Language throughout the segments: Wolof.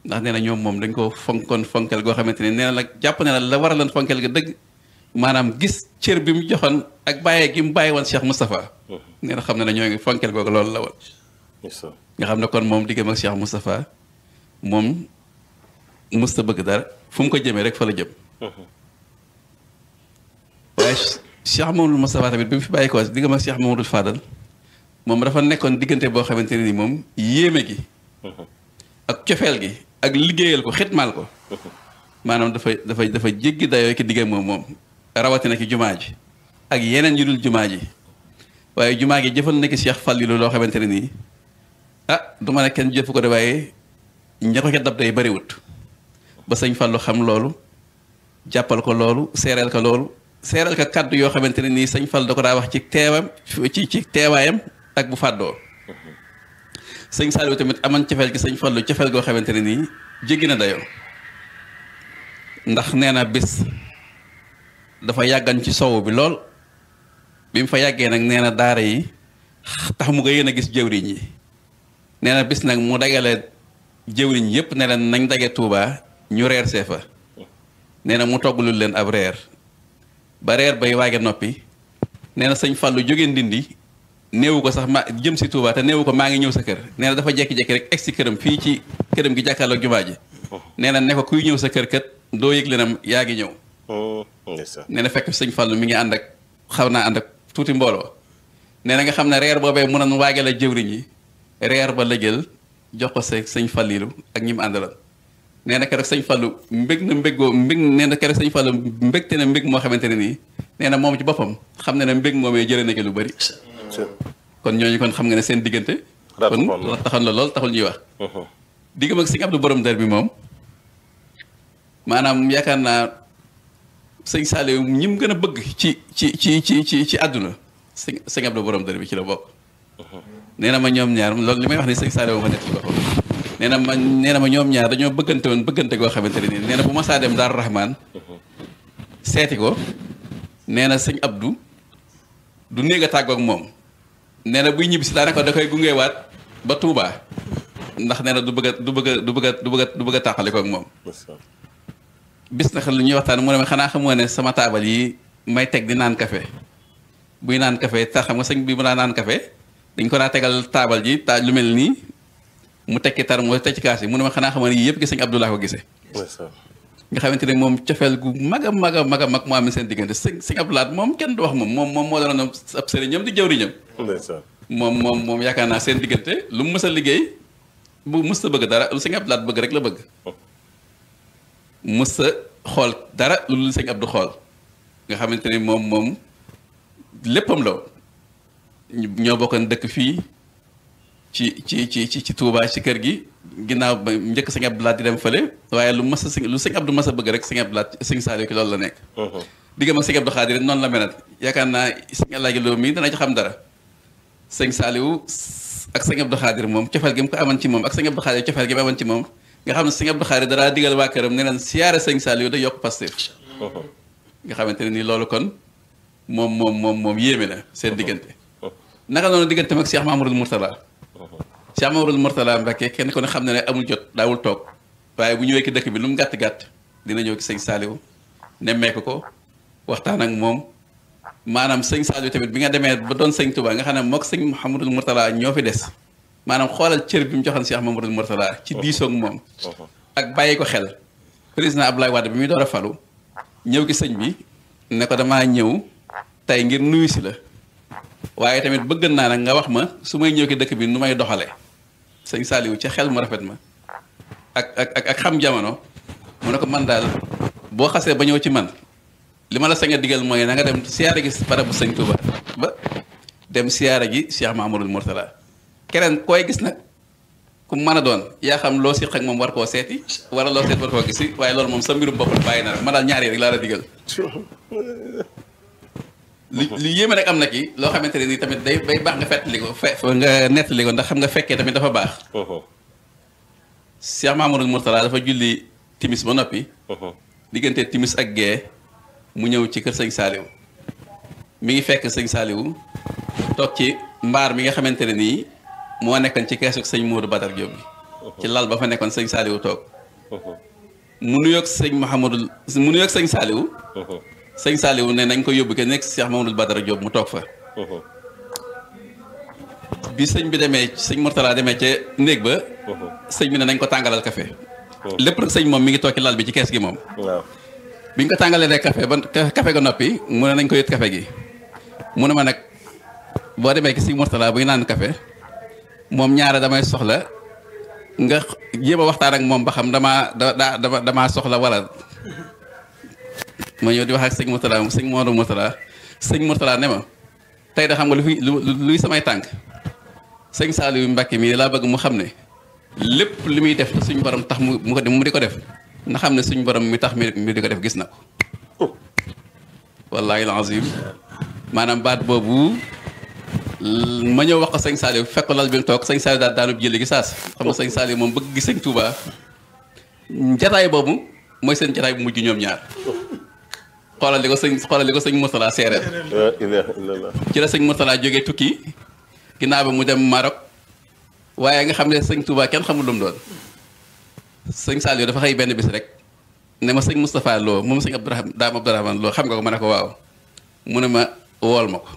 ndax nee na ñoom moom dañ ko fonkoon fonkel goo xamante ne nee na nag jàpp ne la war a leen fonkel ga dëgg maanaam gis cër bi mu joxoon ak bàyyee gi mu bàyyi woon Cheikh Moustapha nee na xam ne ne ñoo ngi fonkel googu loolu la woon nga xam ne kon moom diggam ak Cheikh Moustapha moom musta bëgg dara fu mu ko jëmee rek fa la jëm waaye Cheikh Mamadou Moustapha tamit bi mu fi bàyyi ko diggam ak Cheikh Mamadou Fadal moom dafa nekkoon diggante boo xamante ne ni moom yéeme gi ak cofeel gi ak liggéeyal ko xitmaal ko maanaam dafa dafa dafa jéggi dayoo ki diggam moom moom rawatina ki jumaa ji ak yeneen yu dul jumaa ji waaye jumaa gi jëfal na ki Cheikh Fallilou loo xamante ne nii ah du ma ne kenn jëfu ko de waaye ña ko ca dab day bariwut ba sëñ Fallou xam loolu jàppal ko loolu seereel ko loolu seereel ko kàddu yoo xamante ne nii sëñ Fallou da ko daa wax ci teewam ci ci teewaayam ak bu fàddoo sëñ Saliou tamit aman cofeel gi sëñ Fallou cofeel goo xamante ne nii jéggi na dayoo ndax nee na bis dafa yàggan ci sowu bi lool bi mu fa yàggee nag nee na daara yi tax mu nga yéen a gis jëwriñ yi nee na bis nag mu dagale jëwriñ yépp ne leen nañ dage Touba ñu reer see fa nee na mu toggalul leen ab reer ba reer bay waage noppi nee na sëñ Fallou jóge ndindi néewu ko sax ma jëm si Touba te néewu ko maa ngi ñëw sa kër nee na dafa jekki-jekki rek egg si këram fii ci këram gi jàkkaarloog jumaa ji nee na ne ko kuy ñëw sa kër kat doo yëg lenam yaa ngi ñëw nee na fekk sëñ Fallou mi ngi ànd ak xaw naa ànd ak tuuti mbooloo nee na nga xam ne reer boobee mu doon waage la jëwriñ yi reer ba la jël jox ko sa sëñ Fallilu ak ñi mu àndaloon nee na keroog sëñ Fallou mbég na mbégoo mbég nee na keroog sëñ Fallou mbégte na mbég moo xamante ne nii nee na moom ci boppam xam na ne mbég moomee jëlee na ki lu bari kon ñooñu kon xam nga ne seen diggante kon taxoon la lool taxul ñuy wax diggam ak sëñ Abdou borom der bi moom maanaam yaakaar naa sëñ Saliou ñi mu gën a bëgg ci ci ci ci ci ci àdduna sëñ sëñ Abdou borom der bi ci la bokk nee na ma ñoom ñaar loolu li may wax ni sëñ Saliou ma nekk ci boppam nee na ma nee na ma ñoom ñaar dañoo bëggante woon bëggante goo xamante ne nii nee na bu ma saa dem Daaru Rahman seeti ko nee na sëñ Abdou du néeg a tàggoog moom nee na buy ñibbisi daanaka da koy gungeewaat ba Touba ndax nee na du bëgg a du bëgg a du bëgg a du bëgg a du bëgg a tàqale koog moom. bis na lu ñuy waxtaan mu ne ma xanaa xamoo ne sama taabal yi may teg di naan café buy naan café tax xam nga sëñ bi mu daa naan café dañ ko daa tegal taabal ji taaj lu mel nii mu tekki tar moo teg ci kaas yi mu ne ma xanaa xamoo ne yii yëpp gi sëñ Abdoulaye ko gisee. nga xamante ne moom cofeel gu mag a mag a mag a mag moo am seen diggante sëñ sëñ Abdoulaye moom kenn du wax moom moom moom moo doon ab sëriñam di jëwriñam moom moom moom yaakaar naa seen diggante lu mu mës a liggéey bu mës a bëgg dara lu sëñ Abdoulaye bëgg rek la bëgg mës a xool dara lu lu sëñ Abdou xool nga xamante ni moom moom léppam la ñoo bokkoon dëkk fii ci ci ci ci ci Touba ci kër gi ginnaaw ba njëkk sëñ Abdoulaye di dem fële waaye lu mas a sëñ lu sëñ Abdou mas a bëgg rek sëñ Abdoulaye sëñ Saliou ki loolu la nekk diggam ak sëñ Abdou Khadir noonu la melat yaakaar naa sëñ Alaaji Lo mii dana ci xam dara sëñ Saliou ak sëñ Abdou Khadir moom cofeel gi mu ko amoon ci moom ak sëñ Abdou Khadir cofeel gi mu amoon ci moom nga xam ne sëñ Abdou Khadir danaa digal waa këram ne leen siyaare sëñ Saliou da yokk Pastef nga xamante ne nii loolu kon moom moom moom moom yéeme na seen diggante naka noonu diggante mag Cheikh Mamadou Mourtala Cheikh Mamadou Mourtala Mbacké kenn ko ne xam ne ne amul jot daawul toog waaye bu ñëwee ki dëkk bi lu mu gàtt-gàtt dina ñëw ki sëñ Saliou nemmeeku ko waxtaan ak moom maanaam sëñ Saliou tamit bi nga demee ba doon sëñ Touba nga xam ne mook sëñ Mouhamadou Mourtala ñoo fi des maanaam xoolal cër bi mu joxoon Cheikh Mamadou Mourtala ci diisoog moom ak bàyyi ko xel président Abdoulaye Wade bi muy door a falu ñëw gi sëñ bi ne ko damaa ñëw tey ngir nuyu si la waaye tamit bëgg naa nag nga wax ma su may ñëw ki dëkk bi nu may doxalee sëñ Saliou ca xel mu rafet ma ak ak ak xam jamono mu ne ko man daal boo xasee ba ñëw ci man li ma la sañ a digal mooy na nga dem siyaare gi barabu sëñ Touba ba dem siyaare gi Cheikh Mahamadul Mourtala keneen koy gis nag ku mën a doon yaa xam loo siq ak moom war koo seeti wala loo seet war koo gisi waaye loolu moom sa mbirum bopp la bàyyi na rek ma daal ñaar yi rek laa la digal li li yéeme rek am na ki loo xamante ne nii tamit day day baax nga fettali ko fe nga nettali ko ndax xam nga fekkee tamit dafa baax Cheikh Mahamadul Mourtala dafa julli timis ba noppi diggante timis ak gee mu ñëw ci kër sëñ Saliou mi ngi fekk sëñ Saliou toog ci mbaar mi nga xamante ne nii moo nekkoon ci keesu sëñ Modou Badar Diop bi ci lal ba fa nekkoon sëñ Saliou toog mu nuyoog sëñ Mouhamadul mu nuyoog sëñ Saliou sëñ Saliou ne nañ ko yóbbu ke nekk Cheikh Mamadou Badara Diop mu toog fa bi sëñ bi demee sëñ Mourtala demee ca néeg ba sëñ bi ne nañ ko tàngalal café lépp rek sëñ moom mi ngi toog ci lal bi ci kees gi moom waaw bi ñu ko tàngalee rek café ba café ga noppi mu ne nañ ko yët café gi mu ne ma nag boo demee ki sëñ Mourtala buy naan café moom ñaara damay soxla nga jéem a waxtaan ak moom ba xam damaa da daa dama damaa soxla wala ma ñëw di wax ak sëñ Mourtala sëñ Modou Mourtala sëñ Mourtala ne ma tey da xam nga lu fi lu luy samay tànk sëñ Saliou Mbacke mii laa bëgg mu xam ne lépp li muy def te suñu borom tax mu mu ko mu di ko def na xam ne suñu borom mi tax mi mi di ko def gis na ko wallaahi alazim maanaam baat boobu ma ñëw wax ko sëñ Saliou fekk lal bi mu toog sëñ Saliou daal daanub jëli gi saas xam nga sëñ Saliou moom bëgg gi sëñ Touba jataay boobu mooy seen jataay bu mujj ñoom ñaar xoolal li ko sëñ xoolal li ko sëñ Mourtala seereel la ilaha illallah ci la sëñ Mourtala jógee tukki ginnaaw bi mu dem Maroc waaye nga xam ne sëñ Touba kenn xamul lu mu doon sëñ Saliou dafa xëy benn bis rek ne ma sëñ Moustapha Lo moom sëñ Abdourahman daam Abdourahman Lo xam nga ko ma ne ko waaw mu ne ma wool ma ko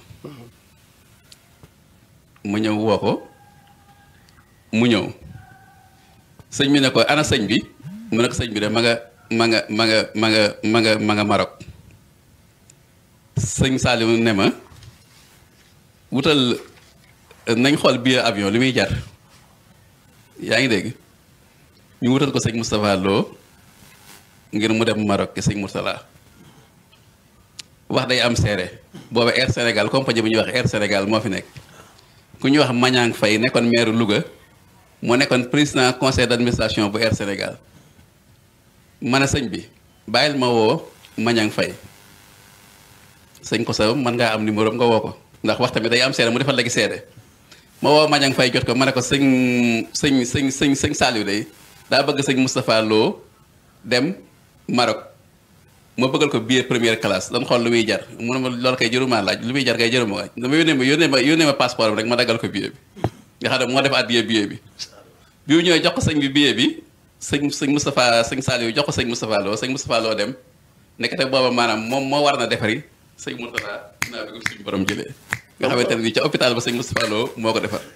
mu ñëw woo ko mu ñëw sëñ bi ne ko ana sëñ bi mu ne ko sëñ bi de ma nga ma nga ma nga ma nga ma nga ma nga Maroc sëñ Saliou ne ma wutal nañ xool billet avion li muy jar yaa ngi dégg ñu wutal ko sëñ Moustapha Lo ngir mu dem Maroc ki sëñ Mourtala wax day am seere booba Air Sénégal compagnie bu ñuy wax Air Sénégal moo fi nekk ku ñuy wax Mañang Faye nekkoon maire Louga moo nekkoon président conseil d'administration bu Air Sénégal ma ne sëñ bi bàyyil ma woo Mañang Faye sëñ ko sa mën ngaa am numéro nga woo ko ndax wax tamit day am seede mu defal léegi seede ma woo Mañang Faye jot ko ma ne ko sëñ sëñ sëñ sëñ sëñ Saliou day daa bëgg sëñ Moustapha Lo dem Maroc ma bëggal ko billet première classe dama xool lu muy jar mu ne ma loolu kay jëruma laaj lu muy jar kay jëruma waaj dama yónnee ma yónnee ma yónnee ma passeport rek ma daggal ko billet bi nga xam ne moo def addiye billet bi bi mu ñëwee jox ko sëñ bi billet bi sëñ sëñ Moustapha sëñ Saliou jox ko sëñ Moustapha Lo sëñ Moustapha Lo dem nekkate booba maanaam moom moo war na defari sëñ Mourtala naa bi ko suñu borom jëlee nga xamante ne nii ca hôpital ba sëñ Moustapha Lo moo ko defar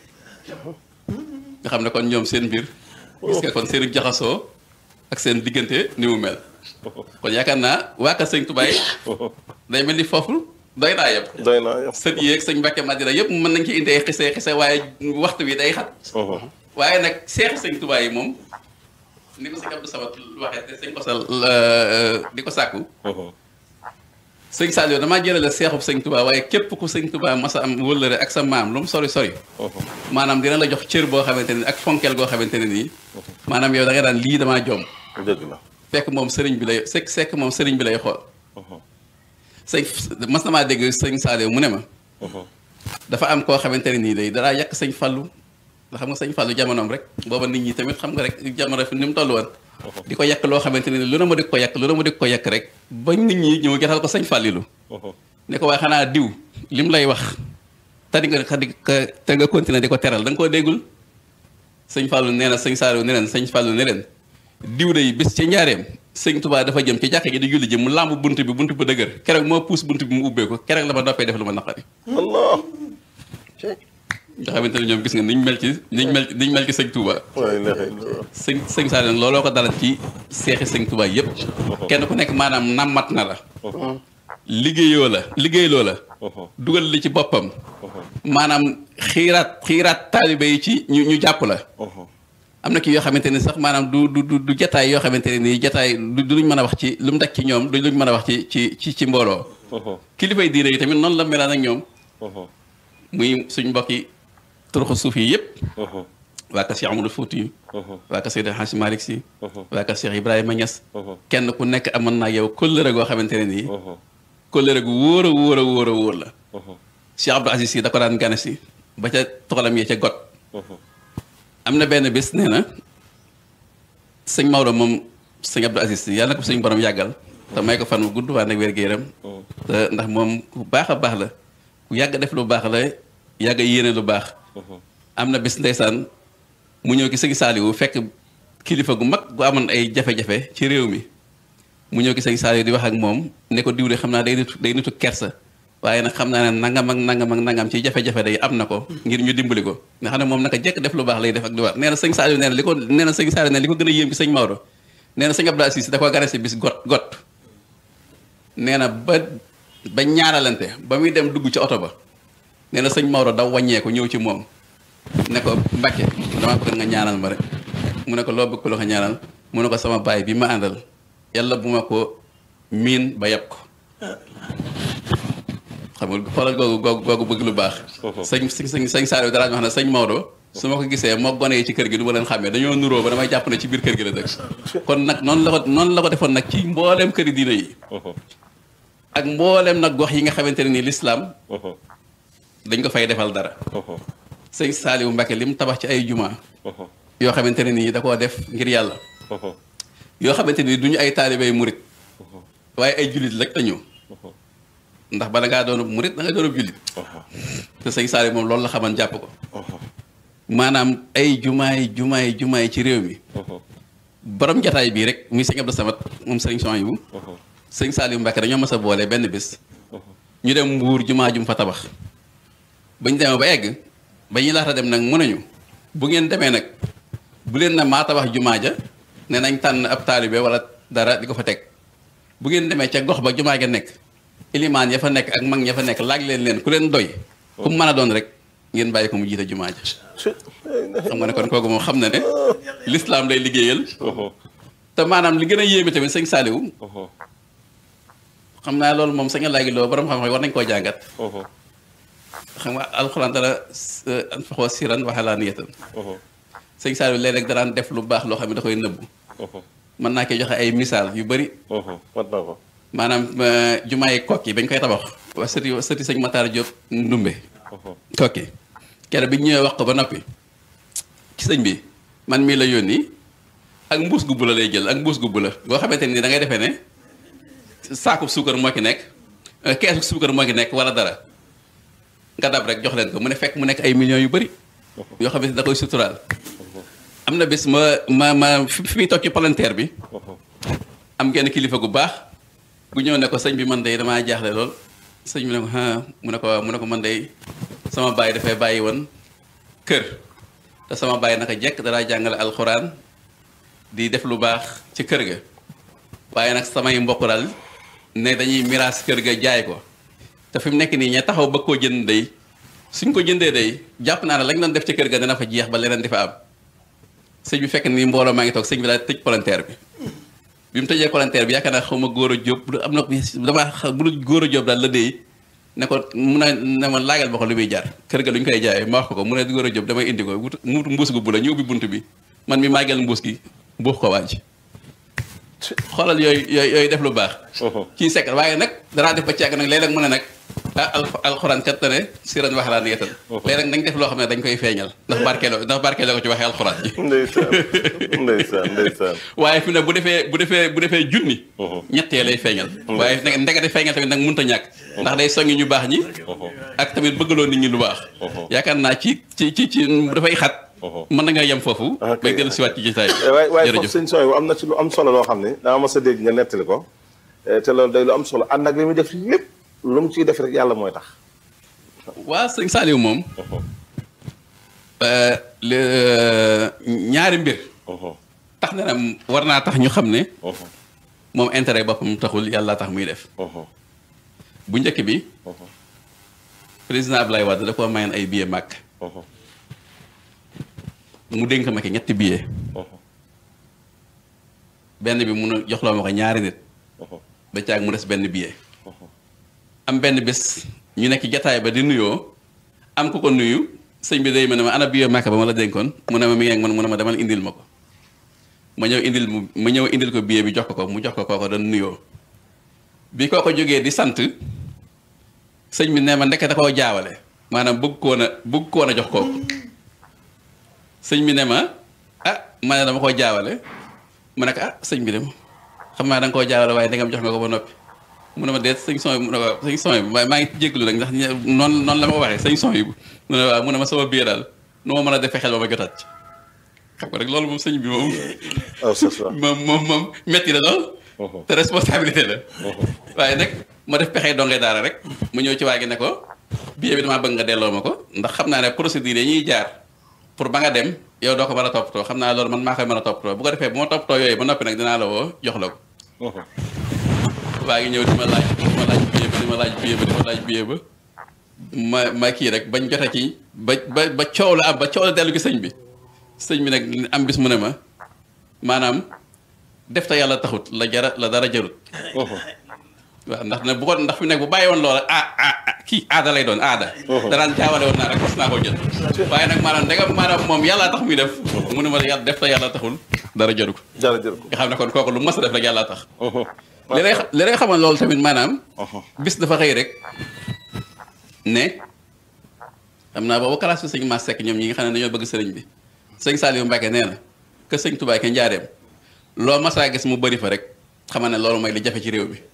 nga xam ne kon ñoom seen mbir gis nga kon seenu jaxasoo ak seen diggante ni mu mel kon yaakaar naa waa kër sëñ Tubaay day mel ni foofu doy naa yëpp doy naa yow sët yi ak sëñ Mbàkke Madina yëpp mën nañ ci indi ay xise xise waaye waxtu wi day xat waaye nag seexi sëñ Tubaay yi moom ni ko sëñ Abdou Samad waxee te sëñ Kosal di ko sàkku sëñ Saliou damaa jëlale seexub sëñ Touba waaye képp ku sëñ Touba masa am wëllëre ak sa maam lu mu sori sori maanaam dina la jox cër boo xamante ne ak fonkeel goo xamante ne nii maanaam yow da nga daan lii damaa joom dëgg la fekk moom sëriñ bi lay sekk sekk moom sëriñ bi lay xool sëñ mas na maa dégg sëñ Saliou mu ne ma dafa am koo xamante ne nii day danaa yàq sëñ Fallu nga xam nga sëñ Fallu jamonoom rek booba nit ñi tamit xam nga rek jamono fi ni mu toll woon di ko yàq loo xamante ne lu ne ma di ko yàq lu ne ma di ko yàq rek ba nit ñi ñëw jotal ko sëñ Fallilu ne ko waaye xanaa diw lim lay wax te di nga di te nga continuer di ko teral da nga koo déggul sëñ Fallu nee na sëñ Saliou ne leen sëñ Fallu ne leen diw day bis ci njaareem sëñ Touba dafa jëm ci jàkka ji di julli ji mu làmb bunt bi bunt bu dëgër keroog moo puus bunt bi mu ubbee ko keroog la ma noppee def lu ma naqari allah nga xamante ne ñoom gis nga niñ mel ci niñ mel niñ mel ci sëñ Touba la ilaha illallah sëñ sëñ Saliou nag looloo ko dalal ci seexi sëñ Touba yëpp kenn ku nekk maanaam nammat na la liggéeyoo la liggéeyloo la dugal li ci boppam maanaam xiiraat xiiraat taalibe yi ci ñu ñu jàpp la am na kii yoo xamante ne sax maanaam du du du jataay yoo xamante ne nii jataay du du luñ mën a wax ci lu mu daj ci ñoom du luñ mën a wax ci ci ci ci mbooloo kilifay diine yi tamit noonu la melaan ak ñoom muy suñ mbokki turuxu suuf yi yëpp waa ka Cheikh Amadou Fouti yu waa ka Seydi Hadji Malick Sy waa ka Cheikh Ibrahima Niass kenn ku nekk amoon naa yow kóllëre goo xamante ne nii kóllëre gu wóor a wóor a wóor a wóor la Cheikh Abdou Aziz Sy da ko daan gane si ba ca toxalam yee ca got am na benn bés nee na sëñ Maodo moom sëñ Abdou Aziz Sy yàlla na ko suñ borom yàggal te may ko fan bu gudd waa nag wér-gu-yaram te ndax moom ku baax a baax la ku yàgg def lu baax la yàgg yéene lu baax am na bés ndeysaan mu ñëw ki sëñ Saliou fekk kilifa gu mag gu amoon ay jafe-jafe ci réew mi mu ñëw ki sëñ Saliou di wax ak moom ne ko diw de xam naa day nitu day nitu kersa waaye nag xam naa ne nangam ak nangam ak nangam ci jafe-jafe day am na ko ngir ñu dimbali ko nga xam ne moom naka jekk def lu baax lay def ak lu war nee na sëñ Saliou nee na li ko nee na sëñ Saliou nee na li ko gën a yéem ci sëñ Maodo nee na sëñ Abdou Aziz da ko gane si bis got got nee na ba ba ñaaralante ba muy dem dugg ci oto ba nee na sëñ Maodo daw wàññeeku ñëw ci moom ne ko Mbacke dama bëgg nga ñaanal ma rek mu ne ko loo bëgg ko loo ko ñaanal mu ne ko sama baay bi ma àndal yàlla bu ma ko miin ba yab ko xam nga xoolal googu googu googu bëgg lu baax. sëñ sëñ sëñ Saliou dara wax na sëñ Maodo su ma ko gisee moo gone yi ci kër gi du ma leen xàmmee dañoo nuróo ba damay jàpp ne ci biir kër gi la dëkk. kon nag noonu la ko noonu la ko defoon nag ci mbooleem këri diina yi. ak mbooleem nag gox yi nga xamante ne nii lislaam dañ ko fay defal dara. sëñ Saliou Mbacke li mu tabax ci ay juma. yoo xamante ne nii da koo def ngir yàlla. yoo xamante ni du ñu ay taalibey murit waaye ay jullit rek la ñu. ndax bala ngaa doon murit da nga doon jullit. te sëñ Saliou moom loolu la xaman jàpp ko. maanaam ay jumaay jumaay jumaay ci réew mi. borom jataay bii rek muy sëñ Abdou Samad moom sëñ Souhaïbou. sëñ Saliou Mbacke dañoo mas a boole benn bés. ñu dem mbuur jumaa jum fa tabax. ba ñu demee ba egg ba ñuy laata dem nag mun nañu bu ngeen demee nag bu leen na maa tabax jumaa ja ne nañ tànn ab taalibe wala dara di ko fa teg bu ngeen demee ca gox ba jumaa ja nekk ilimaan ya fa nekk ak mag ña fa nekk laaj leen leen ku leen doy ku mu mën a doon rek ngeen bàyyi ko mu jiite jumaa ja xam nga ne kon kooku moom xam na ne lislaam lay liggéeyal te maanaam li gën a yéeme tamit sëñ Saliou xam naa loolu moom sañ a laagi loo borom xam-xam war nañ koo jàngat xam nga alxuraan dara anfaxoo siran waxalaa niyatan sëñ Saliou léeg-léeg daraan def lu baax loo xam ne da koy nëbbu mën naa koy joxe ay misaal yu bëri mat na ko maanaam jumaay kokki bañ koy tabax waa sëti sëti sëñ Matar Diop ndumbe kokki kere bi ñu ñëwee wax ko ba noppi ci sëñ bi man mii la yónni ak mbuus gu bula lay jël ak mbuus gu bula boo xamante ni da ngay defee ne saakub suukar moo ki nekk keesu suukar moo ki nekk wala dara nga dab rek jox leen ko mu ne fekk mu nekk ay millions yu bëri yoo xamante ni da koy suturaal am na bés ma ma ma fi muy toog ci palanteer bi am genn kilifa gu baax gu ñëw ne ko sëñ bi man day damaa jaaxle lool sëñ bi ne ko ah mu ne ko mu ne ko man day sama baay dafay bàyyi woon kër te sama baay naka jekk danaa jàngale alxuraan di def lu baax ci kër ga waaye nag samay mbokk daal ne dañuy miraas kër ga jaay ko te fi mu nekk nii ña taxaw ba koo jënd day suñ ko jëndee day jàpp naa ne lañ doon def ci kër ga dana fa jeex ba leneen di fa am sëñ bi fekk ni mbooloo maa ngi toog sëñ bi daal tëj palanteer bi bi mu tëjee palanteer bi yaakaar naa xaw ma góor a jóob am na damaa xam bu góor a jóob daal la déy ne ko mun a ne ma laagal ba ko lu muy jar kër ga lu ñu koy jaayee ma wax ko ko mu ne góor a jóob damay indi ko wut mu mbuus gu bu la ñu ubbi bunt bi man mi màggal mbuus gi mbuux ko waaj xoolal yooyu yooyu yooyu def lu baax kii sekk waaye nag danaa def ba càgg nag léeg-léeg mu ne nag ah alxuraan kat ne si ran wax laa ni yetal léeg-léeg nañ def loo xam ne dañ koy feeñal ndax barkeeloo ndax barkeeloo ko ci waxee alxuraan ji ndeysaan ndeysaan ndeysaan waaye fi ne bu defee bu defee bu defee junni ñettee lay feeñal waaye nag ndegate feeñal tamit nag mënut a ñàkk ndax day soññi ñu baax ñi ak tamit bëggaloo nit ñi lu baax yaakaar naa ci ci ci ci dafay xat mën na nga yem foofu bay dellu siwaat ci jotaay waaye waaye foofu sëñ sooy bu am na ci lu am solo loo xam ne dama mas a dégg nga nettali ko te loolu day lu am solo ànd ak li muy def lépp lu mu ciy def rek yàlla mooy tax waa sëñ Saliou moom ñaari mbir tax na ne war naa tax ñu xam ne moom intérêt boppam taxul yàlla tax muy def bu njëkk bi président Ablaye Wade da koo mayoon ay billet màkk mu dénk ma ki ñetti billet benn bi mun a joxloo ma ko ñaari nit ba caag mu des benn billet am benn bés ñu nekk jataay ba di nuyoo am ku ko nuyu sëñ bi day ma ne ma ana billet màkk ba ma la dénkoon mu ne ma mi ngi ak man mu ne ma demal indil ma ko ma ñëw indil mu ma ñëw indil ko billet bi jox ko ko mu jox ko kooko doon nuyoo bi kooko jógee di sant sëñ bi ne ma ndekk da koo jaawale maanaam bëgg koon a bëgg koon a jox kooku sëñ bi ne ma ah ma ne dama koo jaawale ma ne ko ah sëñ bi dem xam naa da nga koo jaawale waaye ndegam jox nga ko ba noppi mu ne ma deet sëñ son yi mu ne ko sëñ son yi maa ngi jégalu nag ndax noonu noonu la ma ko waxee sëñ son yi mu ne waaw mu ne ma sama biir daal nu ma mën a defee xel ba ma jotaat ci xam nga rek loolu moom sëñ bi moom oh c'est ça. moom moom moom metti na lool te responsabilité la waaye nag ma def pexe dongee daara rek mu ñëw ci waa gi ne ko billet bi damaa bëgg nga delloo ma ko ndax xam naa ne procédure yi ñuy jaar pour ba nga dem yow doo ko mën a toppatoo xam naa loolu man maa koy mën a toppatoo bu ko defee bu ma toppatoo yooyu ba noppi nag dinaa la woo jox la ko waa ngi ñëw di ma laaj di ma laaj billet ba di ma laaj billet ba di ma laaj billet ba ma ma kii rek bañ jote ci ba ba ba coow la am ba coow la dellu gi sëñ bi sëñ bi nag am bis mu ne ma maanaam def te yàlla taxut la jara la dara jarut waaw ndax nag bu ko ndax fi nekk bu bàyyi woon loola ah ah ah kii aada lay doon aada danaan jaawale woon naa rek mos naa koo jël waaye nag maanaam ndegam maanaam moom yàlla tax muy def mu ne ma yàlla def te yàlla taxul dara jaru ko jërëjëf. nga xam ne kon kooku lu mas a def rek yàlla tax li lay li lay xamal loolu tamit maanaam bis dafa xëy rek ne xam naa boobu classe bi sëñ Mass Seck ñoom ñi nga xam ne dañoo bëgg sëriñ bi sëñ Saliou Mbacke nee na que sëñ Touba ke njaareem loo masaa gis mu bëri fa rek xamal ne loolu mooy li jafe ci réew mi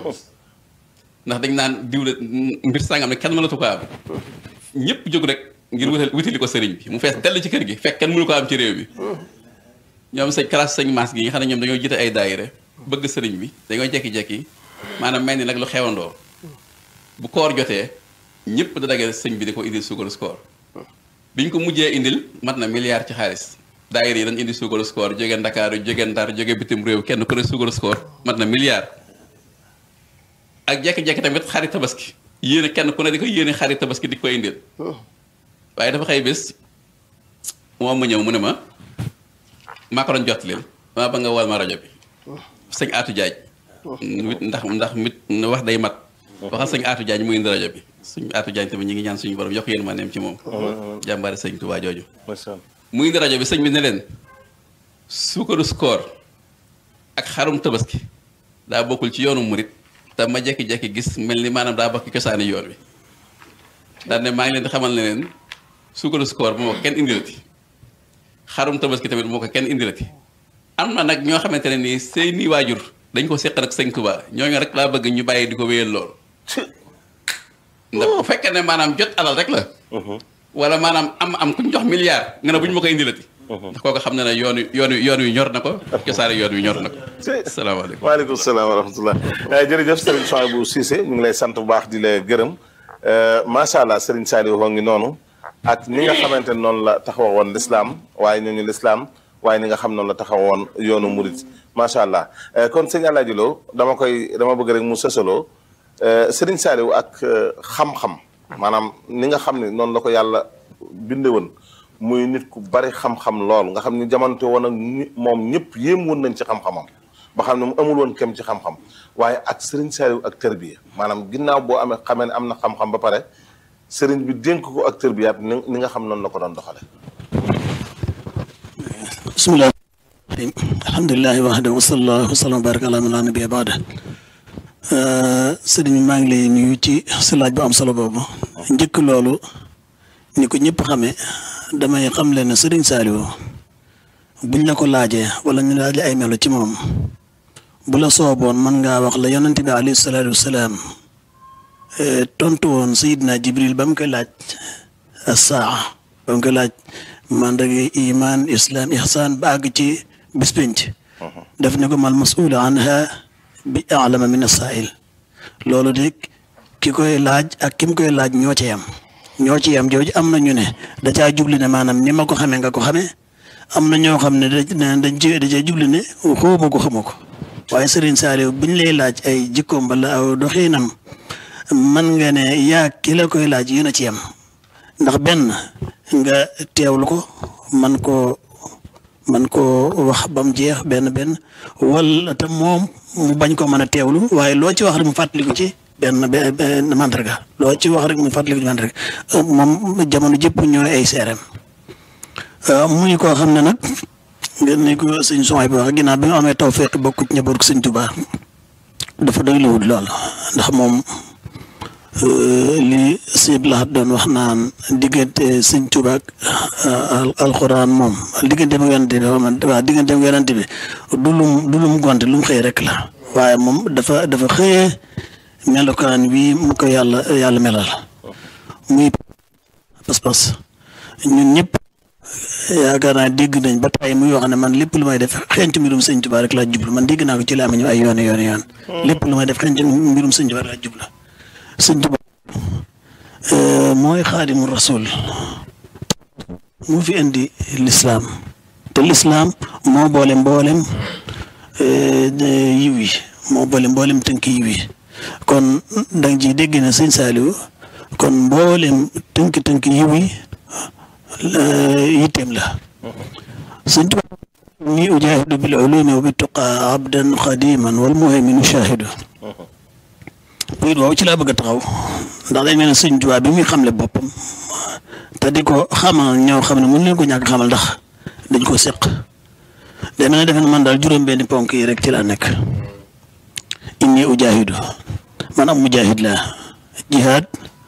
ndax dañ naan diw de mbir sàngam ne kenn mënatu ko am ñëpp jóg rek ngir wutal wutali ko sëriñ bi mu fees dell ci kër gi fekk kenn mënu ko am ci réew bi ñoom sëñ classe sëñ Mass gi nga xam ne ñoom dañoo jiite ay daayira bëgg sëriñ bi dañoo jekki-jekki maanaam mel ni nag lu xewandoo bu koor jotee ñëpp da dagee sëñ bi di ko indil suukaru koor biñ ko mujjee indil mat na milliard ci xaalis daayira yi dañ indi suukaru koor jóge Ndakaaru jóge Ndar jóge bitim réew kenn ku ne suukaru koor mat na milliard ak jekki-jekki tamit xarit tabaski yéene kenn ku ne di ko yéene xarit tabaski di ko indil waaye dafa xëy bés moom ma ñëw mu ne ma maa ko doon jot leen maa ba nga wal ma rajo bi sëñ Atou Diagne mit ndax ndax mit wax day mat waxal sëñ Atou Diagne mu indi rajo bi suñ Atou Diagne tamit ñi ngi ñaan suñu borom yokk yéen ma neem ci moom jàmbaari sëñ Touba jooju macha allah. mu indi rajo bi sëñ bi ne leen suukaru koor ak xarum tabaski daa bokkul ci yoonu murit te ma jekki-jekki gis mel ni maanaam daa bokk cosaani yoon wi daan ne maa ngi leen di xamal ne leen suukaru koor bu ma ko kenn indilati xarum tabaski tamit bu ma ko kenn indilati am na nag ñoo xamante ne nii seeni waajur dañ ko seq nag sëñ Touba ñooñu rek laa bëgg ñu bàyyi di ko wéyal lool ndax bu fekkee ne maanaam jot alal rek la wala maanaam am am ku ñu jox milliard nga ne bu ñu ma ko indilati ndax kooku xam ne ne yoon wi yoon wi yoon wi ñor na ko cosaani yoon wi ñor na ko asalaamaaleykum waaleykum salaam wa rahmatullah jërëjëf Serigne Souhaïbou Cissé ñu ngi lay sant bu baax di la gërëm macha allah Serigne Saliou wa ngi noonu ak ni nga xamante ne noonu la taxawa woon lislaam waaye ñooñu lislaam waaye ni nga xam noonu la taxawa woon yoonu murit macha allah kon sëñ Alaaji Lo dama koy dama bëgg rek mu sësaloo Serigne Saliou ak xam-xam maanaam ni nga xam ne noonu la ko yàlla binde woon muy nit ku bari xam-xam lool nga xam ni jamonte woon ak ñi- moom ñëpp yéem woon nañ ci xam-xamam ba xam ne mu amul woon kem ci xam-xam waaye ak Serigne Saliou ak tërbiya maanaam ginnaaw boo amee xamee ne am na xam-xam ba pare Serigne bi dénk ko ak tërbiyaat ni ni nga xam noonu la ko doon doxale bismillah alhamdulilahi wahdahu wa sallallahu wa sallam wa baraka ala man la nabiyya ba'da sëriñ bi maa ngi lay nuyu ci sa laaj bu am solo boobu njëkk loolu ni ko ñëpp xamee damay xam leen ne sëriñ Saliou buñ la ko laajee wala ñu laaj ay melo ci moom bu la sooboon mën ngaa wax la yonent bi alayhi salaatu wasalaam tontu woon Seydina Jibril ba mu koy laaj as-saa ba mu koy laaj mandarga iman islam ihsan ba àgg ci bis penc daf ne ko mal mas'ul anha bi a'lama min as-sa'il loolu de ki koy laaj ak ki mu koy laaj ñoo ci yam ñoo ci yam jooju am na ñu ne da caa jubli ne maanaam ni ma ko xamee nga ko xamee am na ñoo xam ne da dañ ci da caa jubli ne xóoma ko xamoo ko waaye Serigne Saliou buñ lay laaj ay jikkoom bala aw doxiinam man nga ne yaa ki la koy laaj yéen a ci yam ndax benn nga teewlu ko man koo man koo wax ba mu jeex benn benn wala te moom mu bañ ko mën a teewlu waaye loo ci wax rek mu fàttaliku ci benn benn mandarga loo ci wax rek mu fàttaliku ci mandarga moom jamono jëpp ñooy ay seereem muy koo xam ne nag nga ni ko sëñ Souhaï bi wax ginnaaw bi nga amee tawfeex bokk ci njaboot ko sëñ Tuubaa dafa doy lawut lool ndax moom li sëñ Lahat doon wax naan diggante sëñ Tuubaa ak alxuraan moom diggante ak yonent bi waaw diggante ak yonent bi du lum du lum gonte lu mu xëy rek la waaye moom dafa dafa xëyee melokaan wi mu ko yàlla yàlla melal muy pas-pas ñun ñëpp yaakaar naa dégg nañ ba tey muy wax ne man lépp lu may def xeeñtu mbirum sëñ Tuubaa rek laa jublu man dégg naa ko ci laa ñu ay yoon yoon yoon lépp lu may def xeeñtu mbirum sëñ Tuubaa rek laa jublu sëñ Tuubaa mooy xaadimu rasul mu fi indi lislaam te lislaam moo boole mboolem yiw yi moo boole mboolem tënk yiw yi kon danga ji dégg na sëñ Saaliw kon mboolem tënk-tënk yiw yi yitteem la sëñ Tuubaa ni ujaahidu bil ulumi wa bi tuqaa abdan xadiman wal muhayminu shaahidu bayit woowu ci laa bëgg a taxaw ndax dañ mel ne sëñ Tuubaa bi muy xamle boppam te di ko xamal ñoo xam ne mën leen ko ñàkk xamal ndax dañ ko seq day mel ne defe na man daal juróom-benni ponk yi rek ci laa nekk inni ujaahidu man am mujaahid laa jihaad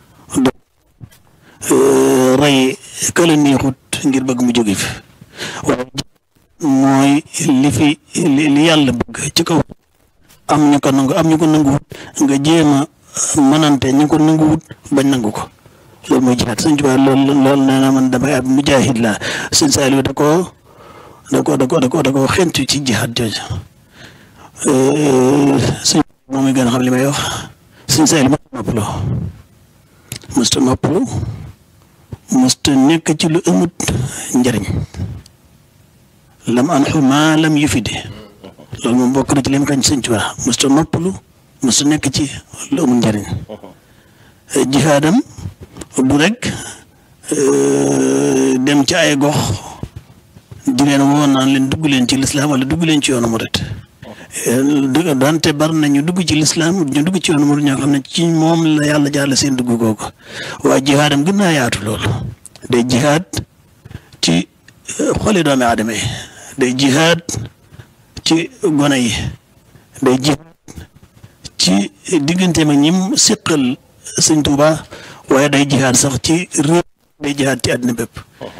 rey këla neexut ngir bëgg mu jóge fi waaye mooy li fi li yàlla bëgg ci kaw am ñu ko nangu am ñu ko nanguwut nga jéem a mënante ñu ko nanguwut bañ nangu ko loolu mooy jihaad sëñ Tuubaa loolu loolu nee na man damay ab mujaahid laa sëñ Saaliw da koo da ko da ko da ko da ko xentu ci jihaad jooju sëñ moom mi gën a xam li may wax sëñ Saaliw ma noppaloo musta noppalu musta nekk ci lu amut njariñ lam an xuma lam yufidi loolu moom bokk na ci li mu xañ sëñ Tuubaa musta noppalu musta nekk ci lu amut njariñ jihaadam du rek dem ci ay gox di leen woo naan leen dugg leen ci lislaam wala dugg leen ci yoonu murit dante bari na ñu dugg ci lislaam ñu dugg ci yoonu murit ñoo xam ne ci moom la yàlla jaarale seen dugg googu waaye jihaadam gën naa yaatu loolu day jihaad ci xoli doomi aadama yi day jihaad ci gone yi day jihaad ci digganteem ak ñim siqal sëñ Tuubaa waaye day jihaad sax ci réew day jihaad ci àddina bépp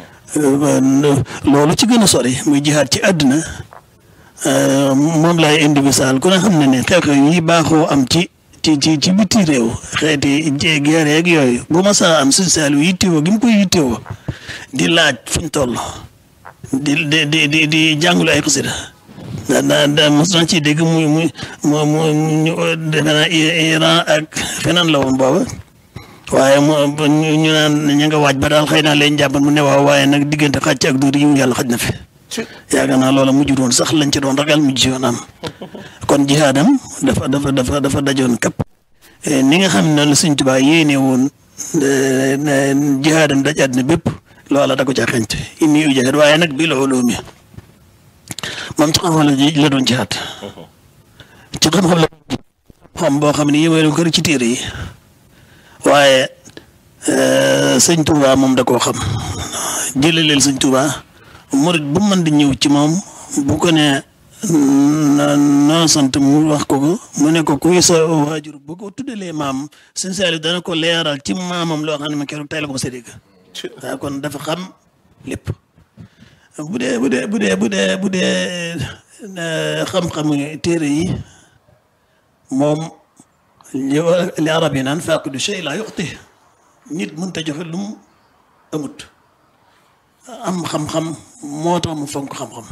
loolu ci gën a sori muy jihaad ci àddina moom laay indi misaal ku ne xam ne ne xew-xew yi baaxoo am ci ci ci ci biti réew xeeti guerre yeeg yooyu bu ma saa am suñ saal yu yittewoo gi mu koy yittewoo di laaj fuñ toll di di di di di jàngulu ay xasida da da da mos naa ci dégg muy muy mu mu ñu defe naa Iran ak feneen la woon booba waaye mu ñu naan ña nga waaj ba daal xëy naa leen jàppan mu ne waaw waaye nag diggante xàcc ak dóor yi yàlla xaj na fi yaakaar naa loola mujj woon sax lañ ci doon ragal mujj ci woon am kon jihaadam dafa dafa dafa dafa dajoon kapp ni nga xam ne la Sëñ Tuubaa yéene woon jihaadam daj àddina bépp loola da ko caa xeñt inni ujaahid waaye nag bil ulumi moom ci xam-xam la doon jihaad ci xam-xam la xam boo xam ne yéwéeru kër ci téere yi waaye sëñ Touba moom da koo xam jëlaleel sëñ Touba murit bu mën di ñëw ci moom bu ko ne noo sant mu wax ko ko mu ne ko kuy sa waajur bu ko tuddalee maam sëñ Saliou dana ko leeral ci maamam loo xam ne ma keroog tey la ko sa dégg waaw kon dafa xam lépp bu dee bu dee bu dee bu dee bu dee xam-xamu téere yi moom li li arab yi naan faaqidu shay laa yuxti nit mënut a joxe lu mu amut am xam-xam moo tax mu fonk xam-xam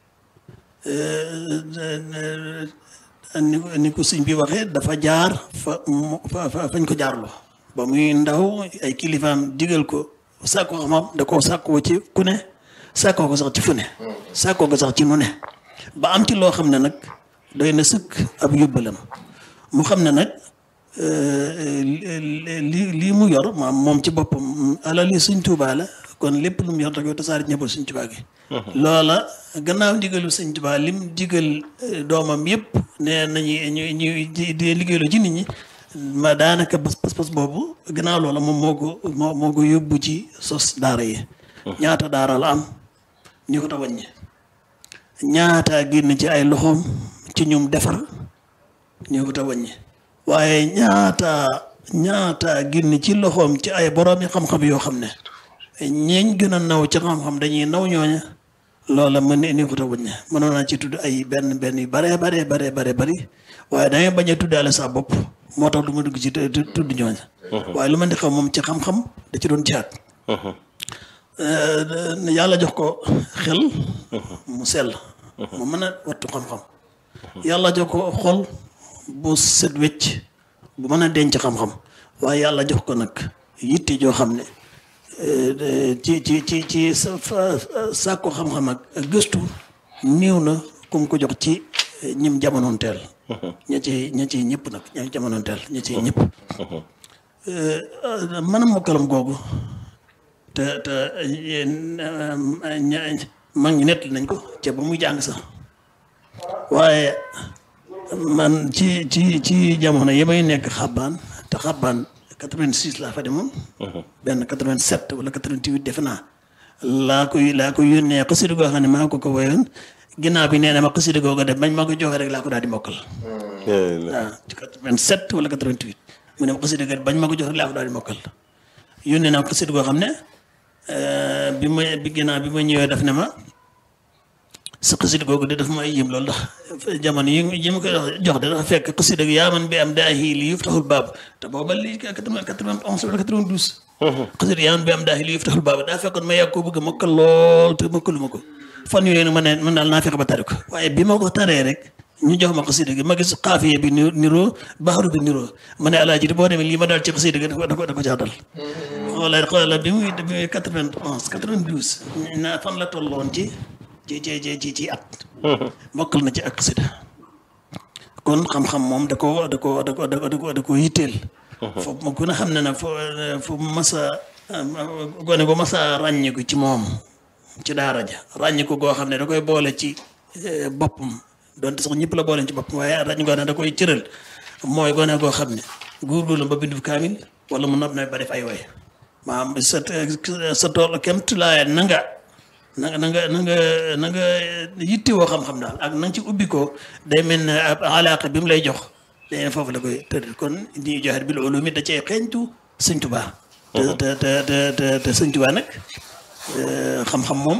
ni ko ni ko sëñ bi waxee dafa jaar fa fa fañ ko jaarloo ba muy ndaw ay kilifaam digal ko sàkko xam-xam da koo sàkkoo ci ku ne sàkkoo ko sax ci fu ne sàkkoo ko sax ci nu ne ba am ci loo xam ne nag doy na sëkk ab yóbbalam mu xam ne nag li lii mu yor maam moom ci boppam alal yi Sëñ Tuubaa la kon lépp lu mu yor da koy tasaare ñëppal Sëñ Tuubaa gi loola gannaaw ndigalu Sëñ Tuubaa lim digal doomam yëpp ne nañu ñu ñu di liggéeyloo ci nit ñi ma daanaka pas pas boobu gannaaw loola moom moo ko moo moo ko yóbbu ci sos daara yi ñaata daara la am ñu ko ta wàññi ñaata génn ci ay loxoom ci ñum defar ñu ko ta wàññi waaye ñaata ñaata génn ci loxoom ci ay borom yi xam-xam yoo xam ne ñeeñ gën a naw ci xam-xam dañuy naw ñooña loola mën ne ni ko ta wàññi mënoon naa ci tudd ay benn benn yu bare bare bare bare bari waaye dangay bañ a tuddaale sa bopp moo tax du ma dugg ci tudd ñooña waaye lu ma di xam moom ci xam-xam da ci doon jihaat yàlla jox ko xel mu sell mu mën a wattu xam-xam yàlla jox ko xol bu set wecc bu mën a denc xam-xam waaye yàlla jox ko nag yitte joo xam ne ci ci ci ci sa sàkku xam-xam ak gëstu néew na ku mu ko jox ci ñim jamonoon teel ña ci ña ci ñëpp nag ña jamonoon teel ña ci ñëpp mën a mokkalam googu te te mag ñi nett nañ ko ca ba muy jàng sax waaye man ci ci ci jamono yi may nekk xabbaan te xabbaan 86 laa fa demoon. benn 87 wala 88 defe naa. laa koy laa koy yónnee xasida goo xam ne maa ko ko woyoon ginnaaw bi nee na ma xasida googu def bañ ma ko joxe rek laa ko daal di mokkal. waaw ci 87 wala 88 mu ne ma xasida ga bañ ma ko joxe rek laa ko daal di mokkal. yónnee naa ko xasida goo xam ne bi ma bi ginnaaw bi ma ñëwee def ne ma. sa xasida googu de daf may yëm loolu ndax jamono yi yi ma koy jox de dafa fekk xasida gi yaa man bi am daa xii li yuftaxul baab te booba lii quatre-vingt-onze wala quatre-vingt-douze xasida yaa man bi am daa xii li yuftaxul baab daa fekkoon ma yàgg koo bëgg a mokkal lool te mokkalu ma ko fan yooyu nag ma ne man daal naa fexe ba tari ko waaye bi ma ko taree rek ñu jox ma xasida gi ma gis xaafiye bi niroo baaxaru bi niroo ma ne alaaji boo demee lii ma daal ci xasida gi da ko da ko da ko caa dal xoolal xoolal bi muy bi muy quatre-vingt-onze quatre-vingt-douze naa fan la tolloon ci ci ci ci ci at. mokkal na ci ak xasida kon xam-xam moom da ko da ko da ko da ko da ko yitteel. foofu ma gën a xam ne nag foo foo masa gone ko masa ràññiku ci moom ci daara ja ràññiku goo xam ne da koy boole ci boppam donte sax ñëpp la boole ci boppam waaye ràññiku ne da koy cëral mooy gone goo xam ne góorgóorlu ba bindu kaamil wala mu nopp na ba def ay way maanaam sa sa tool kemt laa na nga na nga na nga na nga na nga yittewoo xam-xam daal ak na nga ci ubbi ko day mel ne ab alaaka bi mu lay jox day foofu la koy tëdd kon ñuy joxe bil ulumi da cee xeeñtu sëñ Tuubaa te te te te te sëñ Tuubaa nag xam-xam moom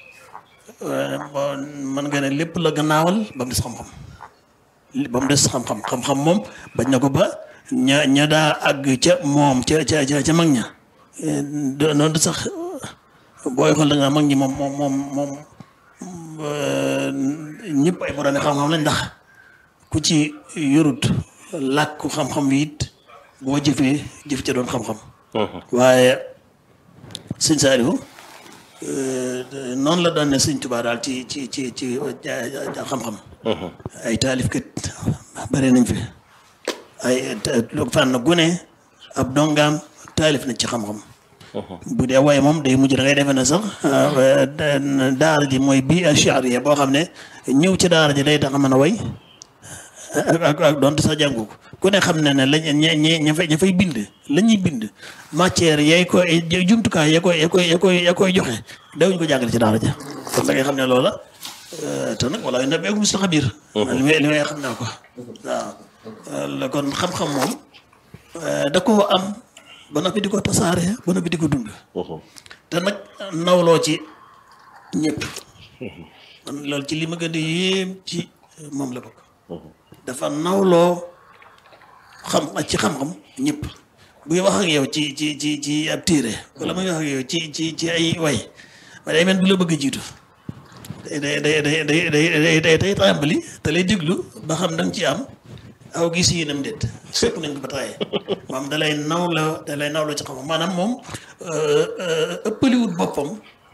mën nga ne lépp la gannaawal ba mu des xam-xam ba mu des xam-xam xam-xam moom bañ na ko ba ña ña daa àgg ca moom ca ca ca mag ña noonu sax booy xool da nga mag ñi moom moom moom moom ñëpp ay borom xam-xam lañ ndax ku ci yorut làkku xam-xam wi it boo jëfee jëf ca doon xam-xam. waaye sëñ Saliou noonu la doon ne sëñ Tuubaa daal ci ci ci ci xam-xam. ay taalif kat bare nañ fi ay fànn gune ab dongaam taalif nañ ci xam-xam. bu dee waaye moom day mujj da ngay defe ne sax daara ji mooy bii ashariya boo xam ne ñëw ci daara ji day tax a mën a way ak ak donte sax jàngu ko ku ne xam ne ne lañ ña ña fay ña fay bind la ñuy bind matière yay koy jumtukaay ya koy ya koy ya koy ya koy joxe dawuñ ko jàngale ci daara ja kon da ngay xam ne loola te nag wala na beeku musta xabir li may li may xam naa ko waaw kon xam-xam moom da koo am ba noppi di ko tasaare ba noppi di ko dund. te nag nawloo ci ñëpp. man loolu ci li ma gën di yéem ci moom la bokk. dafa nawloo xam ci xam-xam ñëpp. buy wax ak yow ci ci ci ci ab téere wala muy wax ak yow ci ci ci ay way ma day mel bu la bëgg a jiitu. day day day day day day day tàmbali te lay déglu ba xam da nga ci am. aw gis yi nam déet sëpp nañ ko ba taaye moom dalay naw la dalay naw la ci xam maanaam moom ëppaliwut boppam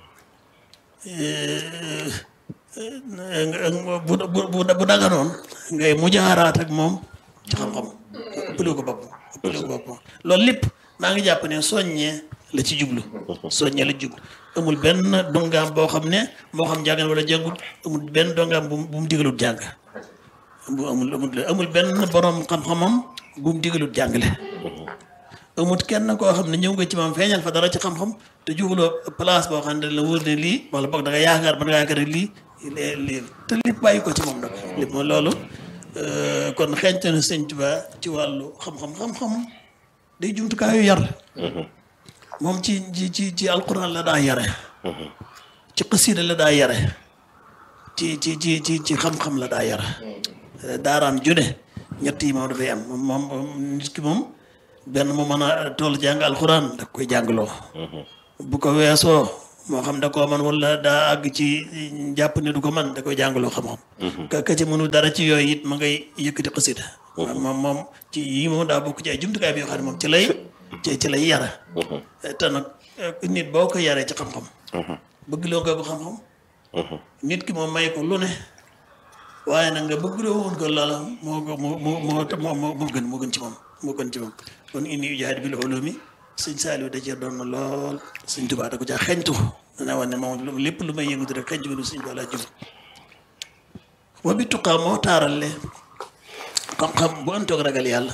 bu bu bu daganoon ngay mujaaraat ak moom ci xam-xam ëppaliwu ko boppam ëppaliwu ko boppam loolu lépp maa ngi jàpp ne soññee la ci jublu soññee la jublu amul benn dongaam boo xam ne moo xam jàngal wala jàngut amul benn dongaam bu bu mu digalut jàng bu amul amul amul benn borom xam-xamam bu mu digalut jàngale amul kenn koo xam ne ñëw nga ci moom feeñal fa dara ci xam-xam te jubaloo place boo xam ne la wóor ne lii wala boog da nga yaakaar ba da nga yaakaar ne lii lii te lépp bàyyi ko ci moom nag lépp moom loolu kon xeeñte na sëñ Tuubaa ci wàllu xam-xam xam-xam day jumtukaayu yar moom ci ci ci ci alquran la daa yare ci xasida la daa yare ci ci ci ci ci xam-xam la daa yare daaraam june ñett yi moom dafay am moom nit ki moom benn mu mën a toll jàng alxuraan da koy jàngloo bu ko weesoo moo xam da koo man wala daa àgg ci jàpp ne du ko man da koy jàngaloo xam-xam ka ka ci mënu dara ci yooyu it ma ngay yëkkati xasida moom moom ci yii moom daa bokk ci ay jumtukaay bi yoo xam ne moom ci lay ci ci lay yara te nag nit boo ko yaree ci xam-xam bëgg loo nga ko xam-xam nit ki moom may ko lu ne waaye nag nga bëgg loo woon ko loola moo ko moo moo moo moo moo gën moo gën ci moom moo gën ci moom kon inni ujahidu bil ulumi sëñ Saliou da cee doon na lool sëñ Tuubaa da ko caa xeñtu dana wax ne moom lépp lu may yëngatu rek xeñtu bi sëñ Tuubaa laa jëm wa bi tuqaa moo taarale xam-xam bu antoog ragal yàlla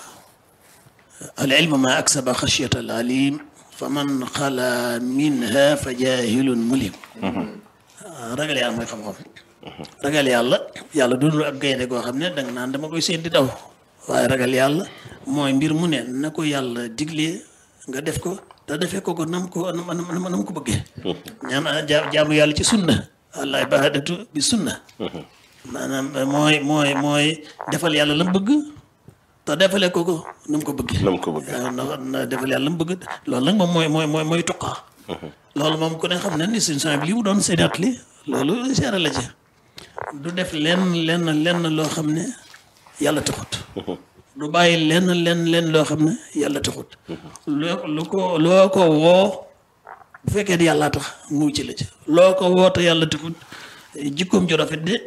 al ilmu ma aksaba xashyata al alim fa man xala minha fa jahilun mulim ragal yàlla mooy xam-xam ragal yàlla yàlla doonul ab gaynde goo xam ne danga naan dama koy seen di daw waaye ragal yàlla mooy mbir mu ne na ko yàlla diglee nga def ko te defee ko ko nam ko nam nam ko bëggee ñaan jaamu yàlla ci sunna allah ibadatu bi sunna maanaam mooy mooy mooy defal yàlla la mu bëgg te defalee ko ko na mu ko bëggee nam ko bëggee waaw na defal yàlla la mu bëgg loolu nag moom mooy mooy mooy mooy tuqaa loolu moom ku ne xam ne ni suñ son bi li mu doon séddat li loolu seere la ci du def lenn lenn lenn loo xam ne yàlla taxut du bàyyi lenn lenn lenn loo xam ne yàlla taxut loo lu ko loo ko woo bu fekkee ne yàllaa tax mu ci la ci loo ko woo te yàlla taxut jikkoom ju rafet de